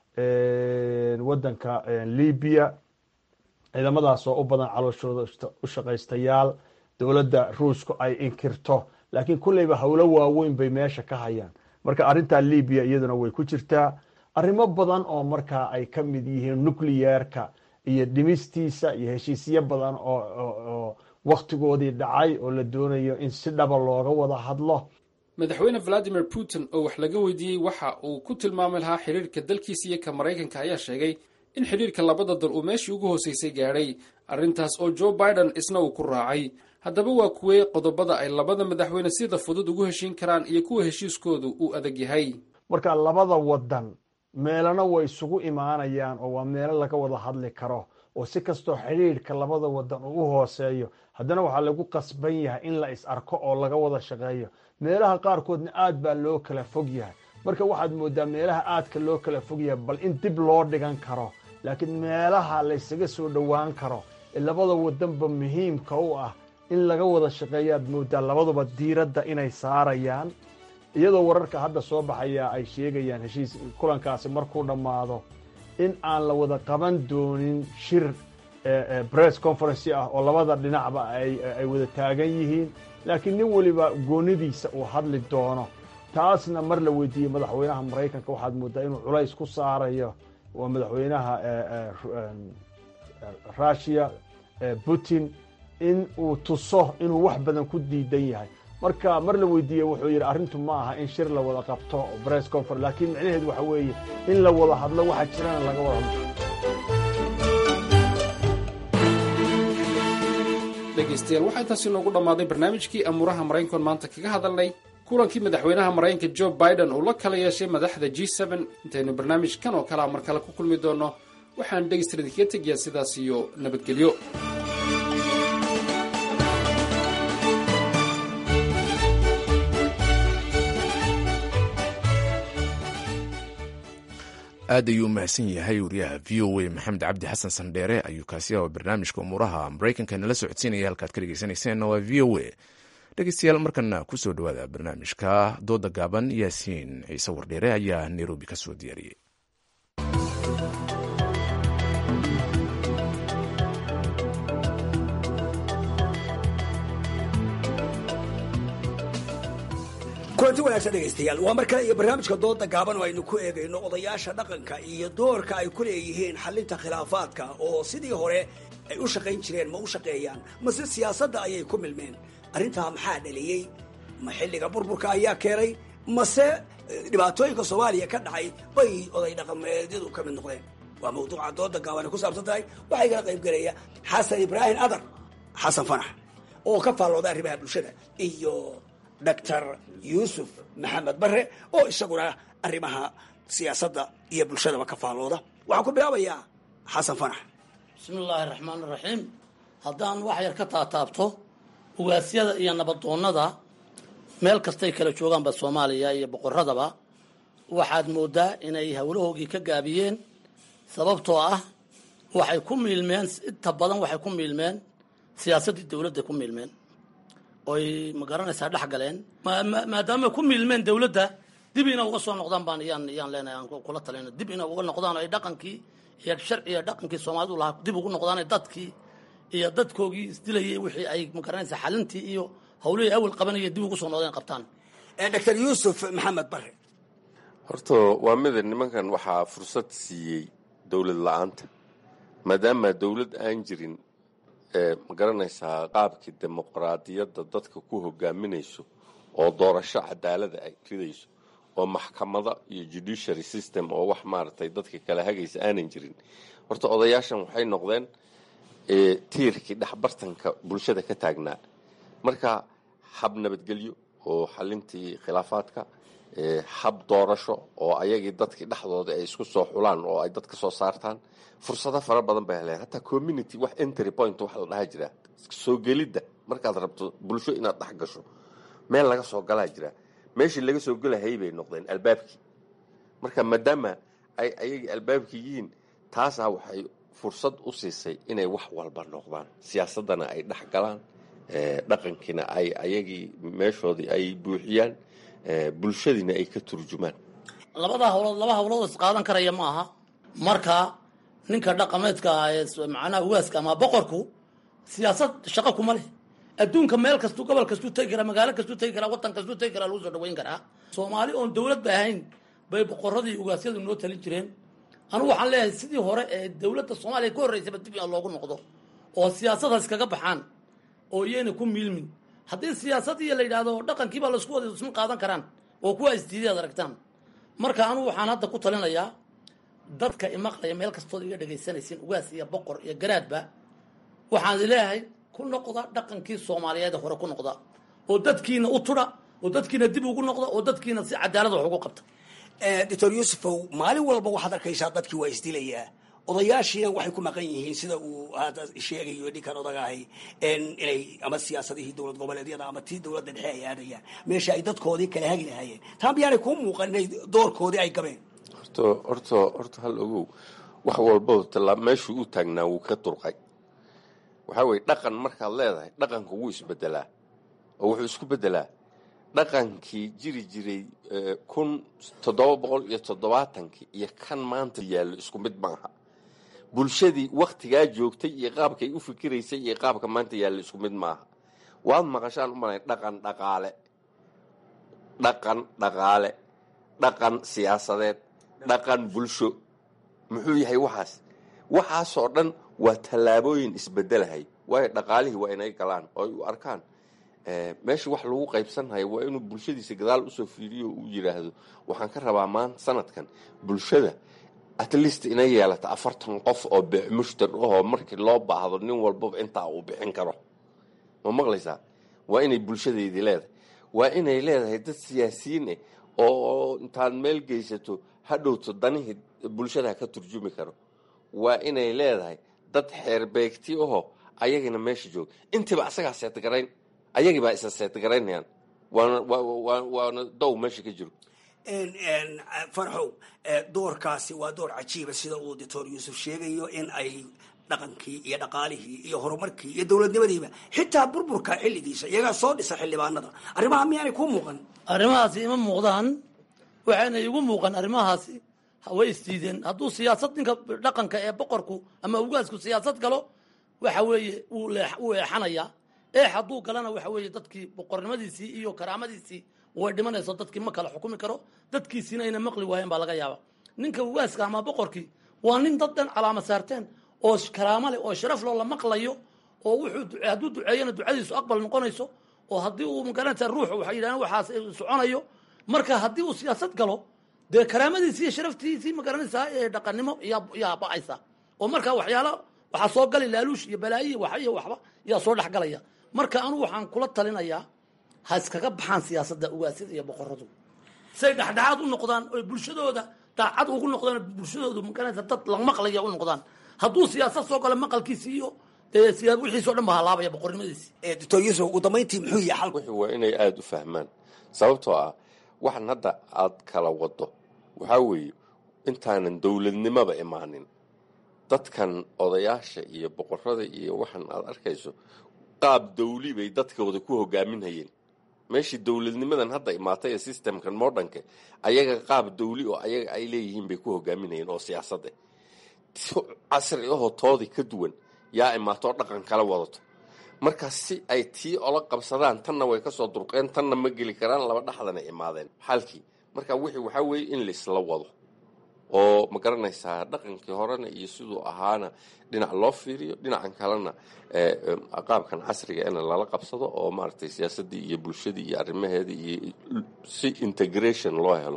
waddanka libya ciidamadaas oo u badan calooshooda u shaqaystayaal dowladda ruushku ay inkirto laakiin kulleyba howlo waaweyn bay meesha ka hayaan marka arrintaa libiya iyaduna way ku jirtaa arrimo badan oo markaa ay ka mid yihiin nucleyeerka iyo dhimistiisa iyo heshiisyo badan oo wakhtigoodii dhacay oo la doonayo in si dhaba looga wada hadlo madaxweyne valadimir putin oo wax laga weydiiyey waxa uu ku tilmaami lahaa xidhiirka dalkiisa iyo ka maraykanka ayaa sheegay in xidhiirka labada dal uu meeshii ugu hooseysay gaadhay arrintaas oo joe biden isna uu ku raacay haddaba waa kuwee qodobada ay labada madaxweyne sida fudud ugu heshiin karaan iyo kuwa heshiiskoodu uu adag yahay marka labada wadan meelana way isugu imaanayaan oo waa meelo laga wada hadli karo oo si kastoo xidhiidhka labada wadan uu u hooseeyo haddana waxaa lagu qasban yahay in la is arko oo laga wada shaqeeyo meelaha qaarkoodna aad baa loo kala fog yahay marka waxaad moodaa meelaha aadka loo kala fog yahay bal in dib loo dhigan karo laakiin meelaha laysaga soo dhowaan karo ee labada wadanba muhiimka u ah in laga wada shaqeeyaad moodaa labaduba diiradda inay saarayaan iyadoo wararka hadda soo baxaya ay sheegayaan heshiis kulankaasi markuu dhammaado in aan la wada qaban doonin shir bress conferency ah oo labada dhinacba ay wada taagan yihiin laakiin nin weliba goonidiisa uu hadli doono taasna mar la weydiiyey madaxweynaha maraykanka waxaad moodaa inuu culays ku saarayo waa madaxweynaha russia putin in uu tuso inuu wax badan ku diidan yahay marka mar la weydiiyey wuxuu yidhi arrintu ma aha in shir la wada qabto bress conference laakiin micnaheedu waxa weeye in la wada hadlo waxa jirana laga wada hadlo dhegaystayaal waxaa intaasi noogu dhammaaday barnaamijkii amuuraha maraykankoon maanta kaga hadalnay kulankii madaxweynaha maraykanka jo biden uu la kala yeeshay madaxda g intaynu barnaamijkan oo kalea mar kale ku kulmi doonno waxaan dhegaysta idinkaga tegayaa sidaas iyo nabadgelyo aad ayuu umahadsan yahay wariyaha v o a maxamed cabdi xasan sandheere ayuu kaasi ah barnaamijka umuuraha maraykanka nala socodsiinaya halkaad ka dhegeysaneyseenna waa v o a dhegeystayaal markana kusoo dhawaada barnaamijka dooda gaaban yaasiin ciise wardheere ayaa nairobi ka soo diyaariyey kulanti wanaagsan dhegaystayaal waa mar kale iyo barnaamijka dooda gaaban oo aynu ku eegayno odayaasha dhaqanka iyo doorka ay ku leeyihiin xalinta khilaafaadka oo sidii hore ay u shaqayn jireen ma u shaqeeyaan mase siyaasadda ayay ku milmeen arrintaa maxaa dhaliyey ma xilliga burburka ayaa keenay mase dhibaatooyinka soomaaliya ka dhacay bay oday dhaqameedyadu ka mid noqdeen waa mawduuca dooda gaaban ay ku saabsan tahay waxaa igala qayb gelaya xasan ibraahim adar xasan fanax oo ka faallooda arrimaha bulshada iyo doctor yuusuf maxamed bare oo isaguna arrimaha siyaasadda iyo bulshadaba ka faallooda waxaan ku bilaabayaa xasan fanax bismi illaahi raxmaan iraxiim haddaan wax yar ka taataabto ugaasyada iyo nabadoonnada meel kastay kala joogaanba soomaaliya iyo boqoradaba waxaad moodaa inay howlahoogii ka gaabiyeen sababtoo ah waxay ku miilmeen inta badan waxay ku miilmeen siyaasaddii dowladda ku miilmeen oy ma garanaysaa dhex galeen maadaama ku miilmeen dowladda dib ina uga soo noqdaan baan iyaan iyaan leenahay aan kula talina dib ina uga noqdaan ay dhaqankii iyo sharciga dhaqankii soomaalidu lahaa dib ugu noqdaan dadkii iyo dadkoogii isdilayay wixii ay ma garanaysaa xalintii iyo hawlihii awal qabanaya dib ugu soo noqdeen qabtaan doctor yuusuf maxamed bare horta waa mida nimankan waxaa fursad siiyey dowlad la-aanta maadaama dowlad aan jirin ma garanaysaa qaabkii dimuqraadiyadda dadka ku hogaaminayso oo doorasho cadaalada ay ridayso oo maxkamada iyo judiciary system oo wax maaragtay dadka kala hagaysa aanan jirin horta odayaashan waxay noqdeen tiirkii dhexbartanka bulshada ka taagnaa marka hab nabadgelyo oo xalintii khilaafaadka hab doorasho oo ayagii dadkii dhexdooda ay isku soo xulaan oo ay dad ka soo saartaan fursado fara badan bay heleen hataa community wax entry point wax la dhaha jira soo gelidda markaad rabto bulsho inaad dhex gasho meel laga soo galaa jira meeshii laga soo gelahayay bay noqdeen albaabkii marka maadaama ay ayagii albaabkii yihiin taasaa waxay fursad u siisay inay wax walba noqdaan siyaasaddana ay dhex galaan dhaqankiina ay ayagii meeshoodii ay buuxiyaan bulshadiina ay ka turjumaan labada hawlood laba hawlood is qaadan karaya ma aha marka ninka dhaqameedka ah ee macnaha ugaaska ama boqorku siyaasad shaqo kuma leh adduunka meel kastuu gobol kastuu tegi karaa magaalo kastuu tegi karaa waddan kastuu tegi karaa lagu soo dhaweyn karaa soomaali oon dowlad ba ahayn bay boqoradii ugaasyadu noo talin jireen anugu waxaan leeyahay sidii hore ee dowladda soomaaliya ka horreysaba dib in loogu noqdo oo siyaasadaas kaga baxaan oo iyayna ku miilmin haddii siyaasadii la yidhaahdo dhaqankiibaa laisku wada isma qaadan karaan oo kuwa isdiiday ad aragtaan marka anugu waxaan hadda ku talinayaa dadka imaqlaya meel kastood iga dhegaysanaysiin ugaas iyo boqor iyo garaadba waxaan leeyahay ku noqda dhaqankii soomaaliyeed hore ku noqda oo dadkiina u tudha oo dadkiina dib ugu noqda oo dadkiina si cadaalad wax ugu qabta doctor yuusufow maalin walba waxaad arkaysaa dadkii waa isdilayaa odayaashiina waxay ku maqan yihiin sida uu hadda sheegayo ninkan odagahay inay ama siyaasadihii dowlad goboleedyada ama tii dowladda dhexe ay aadayaan meesha ay dadkoodii kala hagi lahaayeen taa miyaanay kuu muuqan inay doorkoodii ay gabeen horto horto horta hal ogow wax walbaba tallaa meeshuu u taagnaa wuu ka durqay waxaa weye dhaqan markaad leedahay dhaqanka wuu isbedelaa oo wuxuu isku bedelaa dhaqankii jiri jiray kun toddoba boqol iyo toddobaatankii iyo kan maanta yaallo isku mid maaha bulshadii waktigaa joogtay iyo qaabkay u fikiraysay iyo qaabka maanta yaallo isku mid maaha waad maqashaan u malay dhaqan dhaqaale dhaqan dhaqaale dhaqan siyaasadeed dhaqan bulsho muxuu yahay waxaas waxaasoo dhan waa tallaabooyin isbedelahay waayo dhaqaalihii waa inay galaan oo ay u arkaan meesha wax lagu qaybsanhayo waa inuu bulshadiisa gadaal usoo fiiriyo uu yidhaahdo waxaan ka rabaa maanta sanadkan bulshada at least inay yeelata afartan qof oo beec mushtar ahoo markii loo baahdo nin walbaba intaa uu bixin karo ma maqlaysaa waa inay bulshadeydii leedahay waa inay leedahay dad siyaasiyiin ah oo intaad meel geysato hadhowto danihii bulshada ka turjumi karo waa inay leedahay dad xeerbeegti ahoo ayagina meesha jooga intiiba asagaa seetgarayn ayagiibaa isa seetgaraynayaan waana waana dow meesha ka jiro farxow doorkaasi waa door cajiiba sida uu doctor yuusuf sheegayo in ay dhaqankii iyo dhaqaalihii iyo horumarkii iyo dowladnimadiiba xitaa burburka xilligiisa iyagaa soo dhisa xildhibaanada arrimaha miyaanay kuu muuqan arrimahaasi ima muuqdaan waxayna igu muuqan arrimahaasi way isdiideen hadduu siyaasad ninka dhaqanka ee boqorku ama ugaasku siyaasad galo waxa weeye wuu eexanayaa eex hadduu galana waxa weeye dadkii boqornimadiisii iyo karaamadiisii way dhimanayso dadkii ma kala xukumi karo dadkiisiina ayna maqli waayeen baa laga yaaba ninka ugaaska ama boqorkii waa nin dad dhan calaama saarteen oo karaamo leh oo sharaf loo la maqlayo oo wuxuu hadduu duceeyana ducadiisu aqbal noqonayso oo haddii uu magaranaysa ruuxu waxay yidhahdeen waxaas soconayo marka haddii uu siyaasad galo dee karaamadiisii iyo sharaftiisii magaranaysaa ee dhaqannimo yaa ba'aysa oo marka waxyaala waxaa soo gali laaluush iyo balaayihi wax iyo waxba yaa soo dhex galaya marka anu waxaan kula talinayaa ha iskaga baxaan siyaasadda ugaasyada iyo boqoradu say dhexdhexaad u noqdaan oy bulshadooda daacad ugu noqdaan bulshadoodu magaranaysa dad la maqlaya u noqdaan hadduu siyaasad soo galo maqalkiisi iyo dee siyaa wixiisao dhan ba halaabaya boqornimadiisi doctor yuusuf ugu dambayntii muxuu yahay xalku wuxuu waa inay aada u fahmaan sababtoo ah waxan hadda aad kala wado waxaa weeye intaanan dowladnimaba imaanin dadkan odayaasha iyo boqorada iyo waxan aad arkayso qaab dawli bay dadkooda ku hogaaminhayeen meeshii dowladnimadan hadda imaatay ee systemkan modernka ayaga qaab dawli oo ayaga ay leeyihiin bay ku hogaaminayeen oo siyaasad ah casri ahoo toodii ka duwan yaa imaatoo dhaqan kala wadato marka si ay tii ola qabsadaan tanna way kasoo durqeen tanna ma geli karaan laba dhexdana imaadeen xalkii marka wixii waxaa weeye in laisla wado oo ma garanaysaa dhaqankii horena iyo siduu ahaana dhinac loo fiiriyo dhinacan kalena qaabkan casriga in lala qabsado oo maaragtay siyaasaddii iyo bulshadii iyo arrimaheedii iyo si integration loo helo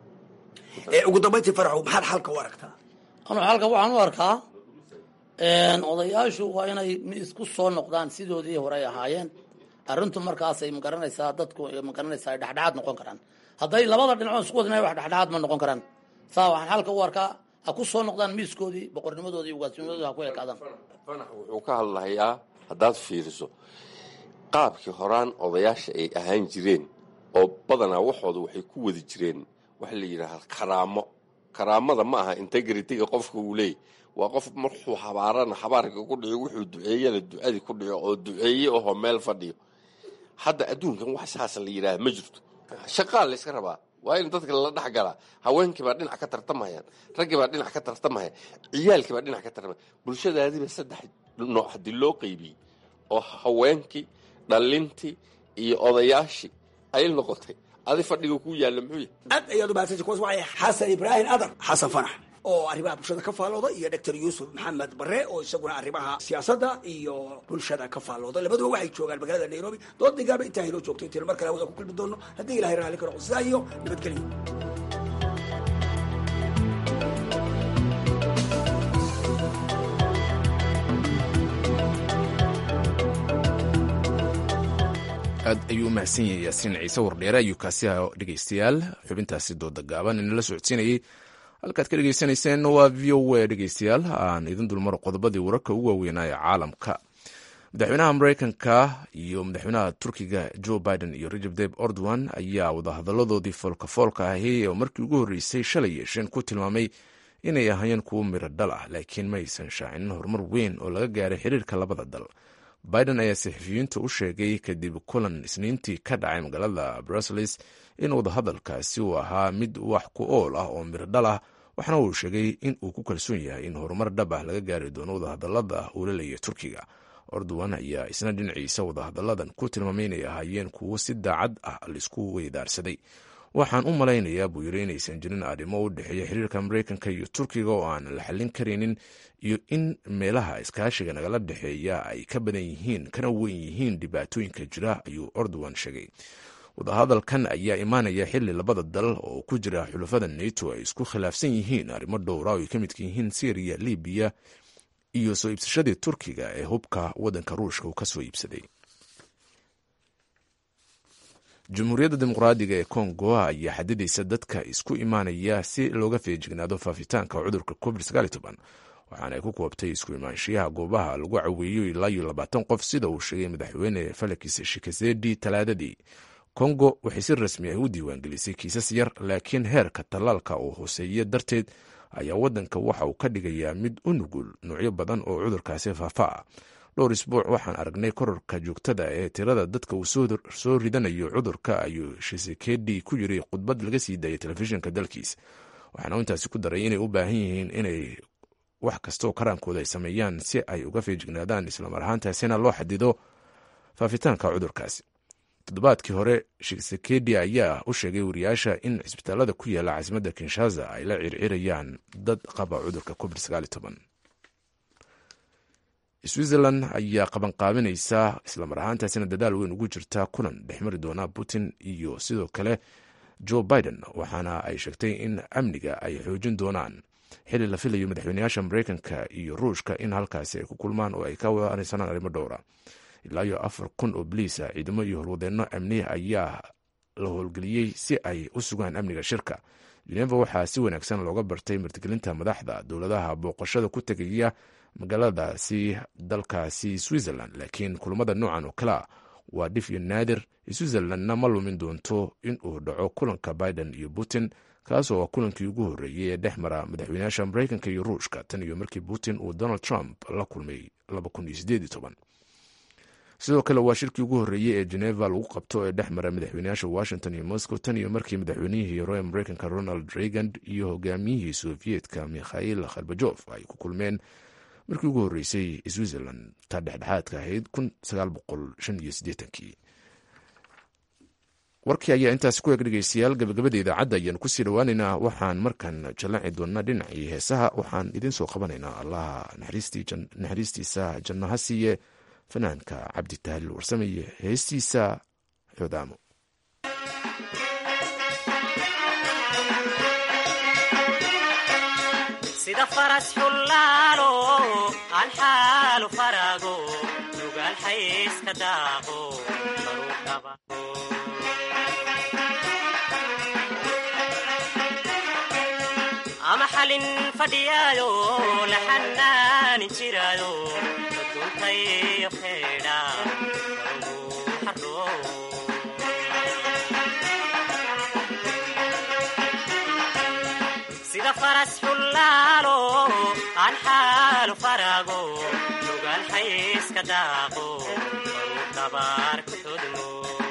ugu dambayntii farxow maxaad xalka u aragtaa anu xalka waxaan u arkaa odayaashu waa inay isku soo noqdaan sidoodii hore ay ahaayeen arrintu markaasay magaranaysaa dadku magaranaysaa ay dhexdhexaad noqon karaan hadday labada dhinacood isku wadinay wax dhexdhexaad ma noqon karaan saa waxaan xalka u arkaa ha ku soo noqdaan miiskoodii boqornimadoodii ugaasnimadoodii ha ku ekaadaan fanax wuxuu ka hadlahayaa haddaad fiiriso qaabkii horaan odayaasha ay ahaan jireen oo badanaa waxooda waxay ku wadi jireen waxa la yidhaahda karaamo karaamada ma aha integrityga qofka uu leeyay waa qof markuu habaarana habaarka ku dhico wuxuu duceeyana ducadii ku dhico oo duceeye ahoo meel fadhiyo hadda adduunkan wax saas la yidhaaha ma jirto shaqaa layska rabaa waa in dadka lala dhex galaa haweenkiibaa dhinac ka tartamayaan raggiibaa dhinac ka tartamaya ciyaalkiibaa dhinac ka tartamaya bulshadaadiiba saddex nooc haddii loo qeybiyey oo haweenkii dhalintii iyo odayaashii ay noqotay adi fadhiga ku yaalla muxuu yahay aad ayaad umahadsantay kuwaas waxay xasan ibraahim adar xasan fanax oo arrimaha bulshada ka faallooda iyo doctor yuusuf maxamed bare oo isaguna arrimaha siyaasadda iyo bulshada ka faallooda labaduba waxay joogaan magaalada nairobi dood digaaba intaa haynoo joogto intaynu mar kale hawada ku kulmi doono haddii ilahay raalli ka noqo sidaa iyo nabadgelyo aad ayuu u mahadsan yahay yaasiin ciise wardheere ayuu kaasi aha dhegeystayaal xubintaasi dooda gaaban inala socodsiinayey halkaad ka dhegeysanayseen waa v o a dhegeystayaal aan idin dulmaro qodobadii wararka ugu waaweynaa ee caalamka madaxweynaha mareykanka iyo madaxweynaha turkiga joe biden iyo rajab deb ordowan ayaa wadahadaladoodii foolkafoolka ahi oo markii ugu horreysay shalay yeesheen ku tilmaamay inay ahaayeen kuwo miro dhal ah laakiin ma aysan shaacinin horumar weyn oo laga gaaray xiriirka labada dal biden ayaa saxafiyiinta u sheegay kadib kulan isniintii ka dhacay magaalada brussels in wadahadalkaasi uu ahaa mid wax ku ool ah oo miro dhal ah waxaana uu sheegay in uu ku kalsoon yahay in horumar dhab ah laga gaari doono wadahadalada uu la leeyahy turkiga ordowan ayaa isna dhinaciisa wadahadalladan ku tilmaamay inay ahaayeen kuwo si daacad ah laisku weydaarsaday waxaan u malaynayaa buu yiri inaysan jirin arrimo u dhexeeya xiriirka mareykanka iyo turkiga oo aan la xallin karaynin iyo in meelaha iskaashiga nagala dhexeeya ay ka badan yihiin kana weyn yihiin dhibaatooyinka jira ayuu ordowan sheegay wadahadalkan ayaa imaanaya xili labada dal oo ku jira xulafada neto ay isku khilaafsan yihiin arrimo dhowra oo ay ka midka yihiin syriya libiya iyo soo iibsashadii turkiga ee hubka waddanka ruushka uu ka soo iibsaday jamhuuriyadda dimuqraadiga ee kongo ayaa xadidaysa dadka isku imaanaya si looga feejignaado faafitaanka cudurka covid waxaana ay ku koobtay isku imaanshiyaha goobaha lagu caweeyo ilaa iyo labaatan qof sida uu sheegay madaxweyne felix shikazedi talaadadii kongo waxay si rasmi ah u diiwaangelisay kiisas yar laakiin heerka tallaalka oo hooseeya darteed ayaa waddanka waxa uu ka dhigayaa mid u nugul noocyo badan oo cudurkaasi faafa ah dhowr isbuuc waxaan aragnay kororka joogtada ee tirada dadka uu soo ridanayo cudurka ayuu shisekedi ku yiri khudbad laga sii daayay telefishinka dalkiis waxaana intaasi ku daray inay u baahan yihiin inay wax kastaoo karaankooda ay sameeyaan si ay uga feejignaadaan islamar ahaantaasina loo xadido faafitaanka cudurkaasi toddobaadkii hore shisekedi ayaa u sheegay wariyaasha in cisbitaalada ku yaala caasimadda kinshaza ay la circirayaan dad qaba cudurka covid switzerland ayaa qabanqaabinaysa islamar ahaantaasina dadaal weyn ugu jirta kulan dhexmari doona putin iyo sidoo kale joe biden waxaana ay sheegtay in amniga ay xoojin doonaan xili la filayo madaxweyneyaasha mareykanka iyo ruushka in halkaasi ay ku kulmaan oo ay ka waanaysanaan arrimo dhowra ilaa iyo afar kun oo boliisa ciidamo iyo horwadeenno amni ayaa la howlgeliyey si ay u sugaan amniga shirka geneva waxaa si wanaagsan looga bartay martigelinta madaxda dowladaha booqashada ku tegaya magaaladaasi dalkaasi switzerland laakiin kulamada noocan oo kalea waa dhif iyo naadir switzerlandna ma lumin doonto in uu dhaco kulanka biden iyo putin kaasoo ah kulankii ugu horreeyey ee dhex mara madaxweynayaasha mareykanka iyo ruushka tan iyo markii putin uu donald trump la kulmay sidoo kale waa shirkii ugu horreeyey ee geneva lagu qabto ee dhex mara madaxweynayaasha washington iyo moscow tan iyo markii madaxweynihii hore ee mareykanka ronald reagan iyo hogaamiyihii soviyedka mikhail kharbajof ay ku kulmeen markii ugu horreysay switzerland ta dhexdhexaadka ahayd warkii ayaa intaasi ku eg dhegeystayaal gabagabada idaacadda ayaanu kusii dhowaaneynaa waxaan markan jallaci doonnaa dhinacii heesaha waxaan idiin soo qabanaynaa allaha naxariistiisa janno ha siiye fanaanka cabdi tahliil warsameye heestiisa xoodaamo sida faras xullaalo aan xaalu faraago nugaal xayska daaqo ama xalin fadhiyaayo la xanaanin jiraayo duntayo feedha sida faras xullaalo aan xaalu faraago nugaal xayska daaqo baruu dabaar ku todmo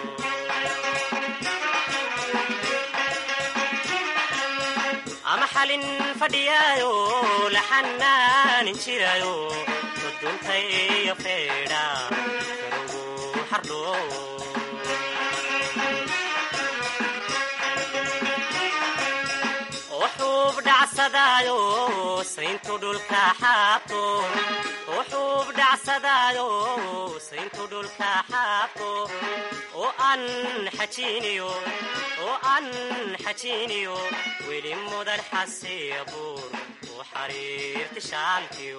ama xalin fadhiyaayo la xanaanin jiraayo duntayo feedha karugu xardho wuxuub dhacsadaayo sayntu dhulka xaabto wuxuub dhacsadaayo sayntu dhulka xaabto oo aan xajiiniyo oo aan xajiiniyo weli mudan xasiya buur u xariirti shaalkiyo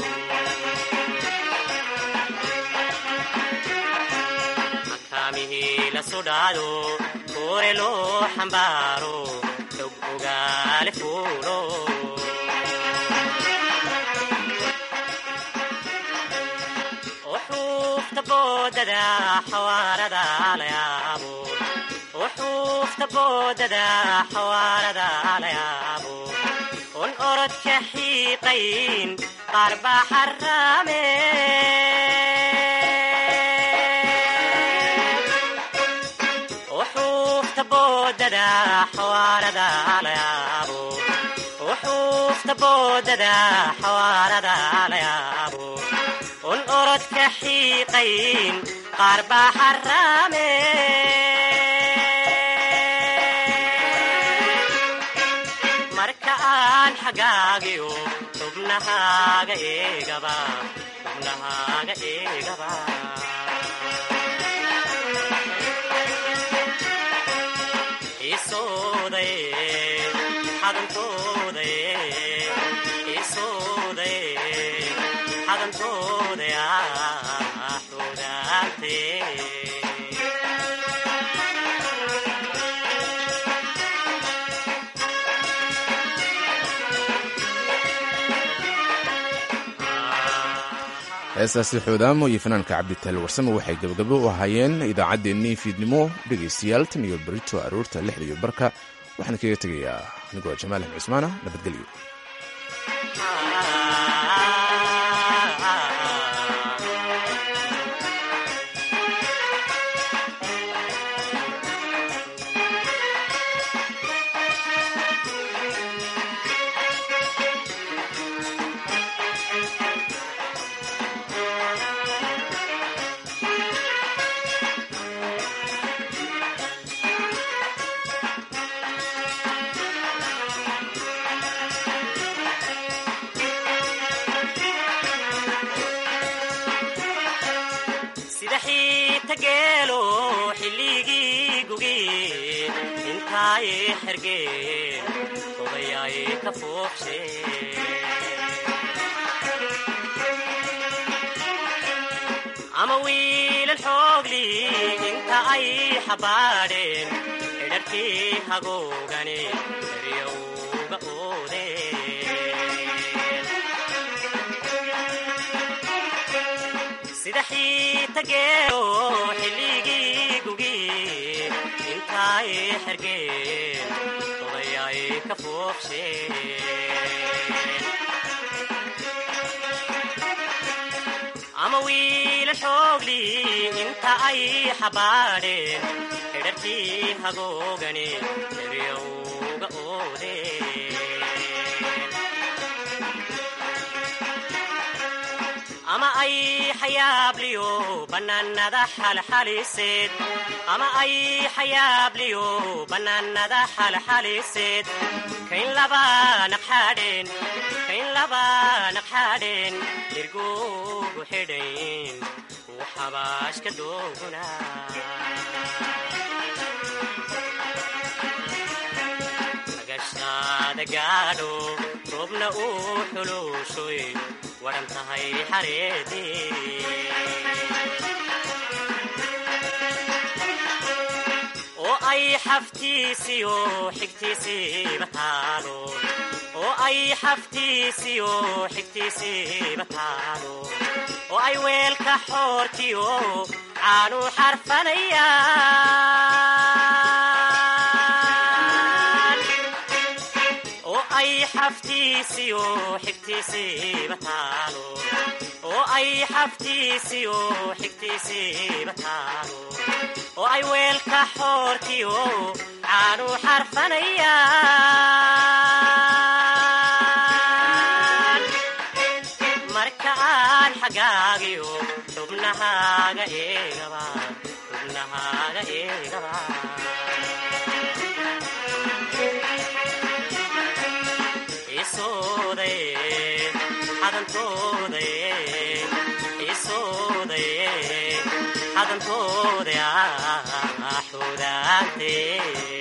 makaamihii la sudhaado kuure loo xambaaro xog ogaale fuulo uxuufta boodada xawaarada layaabo uxuufta boodada xawaarada layaabo un orodka xiiqayn qaar baa xaraame uxuufta boodada xawaarada la yaabo uxuufta boodada xawaarada la yaabo un orodka xiiqayn qaar baa xaraame marka aan xagaagiyo xubnahaaga eegaba xubnahaaga eegaba isooday xadantooday isooday xadantooday ah xudaantee heestaasi xoodaamo iyo fanaanka cabditaali warsame waxay gabagabo u ahaayeen idaacaddeenii fiidnimo dhegaystayaal tan iyo berito aroorta lixda iyo barka waxaan kaga tegayaa anigoo jamaal axmed cusmaana nabadgelyo sida xiita geelo xilligii gugi intaay xergeen odayaay ka fuuqshe ama wiilal xoogli inta ay xabaadheen xidharkii hagoogani eryowga oodeen sida xiita geelo xilligii gugi intaay xergeen odayaay ka fuuqsheen ama wiila xoogli inta ay xabaadheen xidharkii hagoogani eryowga oodeen ama ay xayaabliyo bannaanada xalxaliseed ama ay xayaabliyo bannaanada xalxaliseed kayn laba naqxaadheen kayn laba naqxaadheen dirgugu xidhayn uu xabaashka dooguna agashaada gaadho roobna uu xuluushoy waran tahay xareedii oo ay xaftiisiyo xigtiisiiba taalo oo ay xaftiisiyo xigtiisiiba taalo oo ay weelka xoortiyo caanu xarfanayaan oo ay xaftiisiyo xigtiisiiba taalo oo ay xaftiisiyo xigtiisiiba taalo oo ay weelka xoortiyo caanu xarfanayaan marka aan xagaagiyo xubnahaaga eegaba xubnahaaga eegaba isooday xadantooday isooday xadantooday ah xudaantee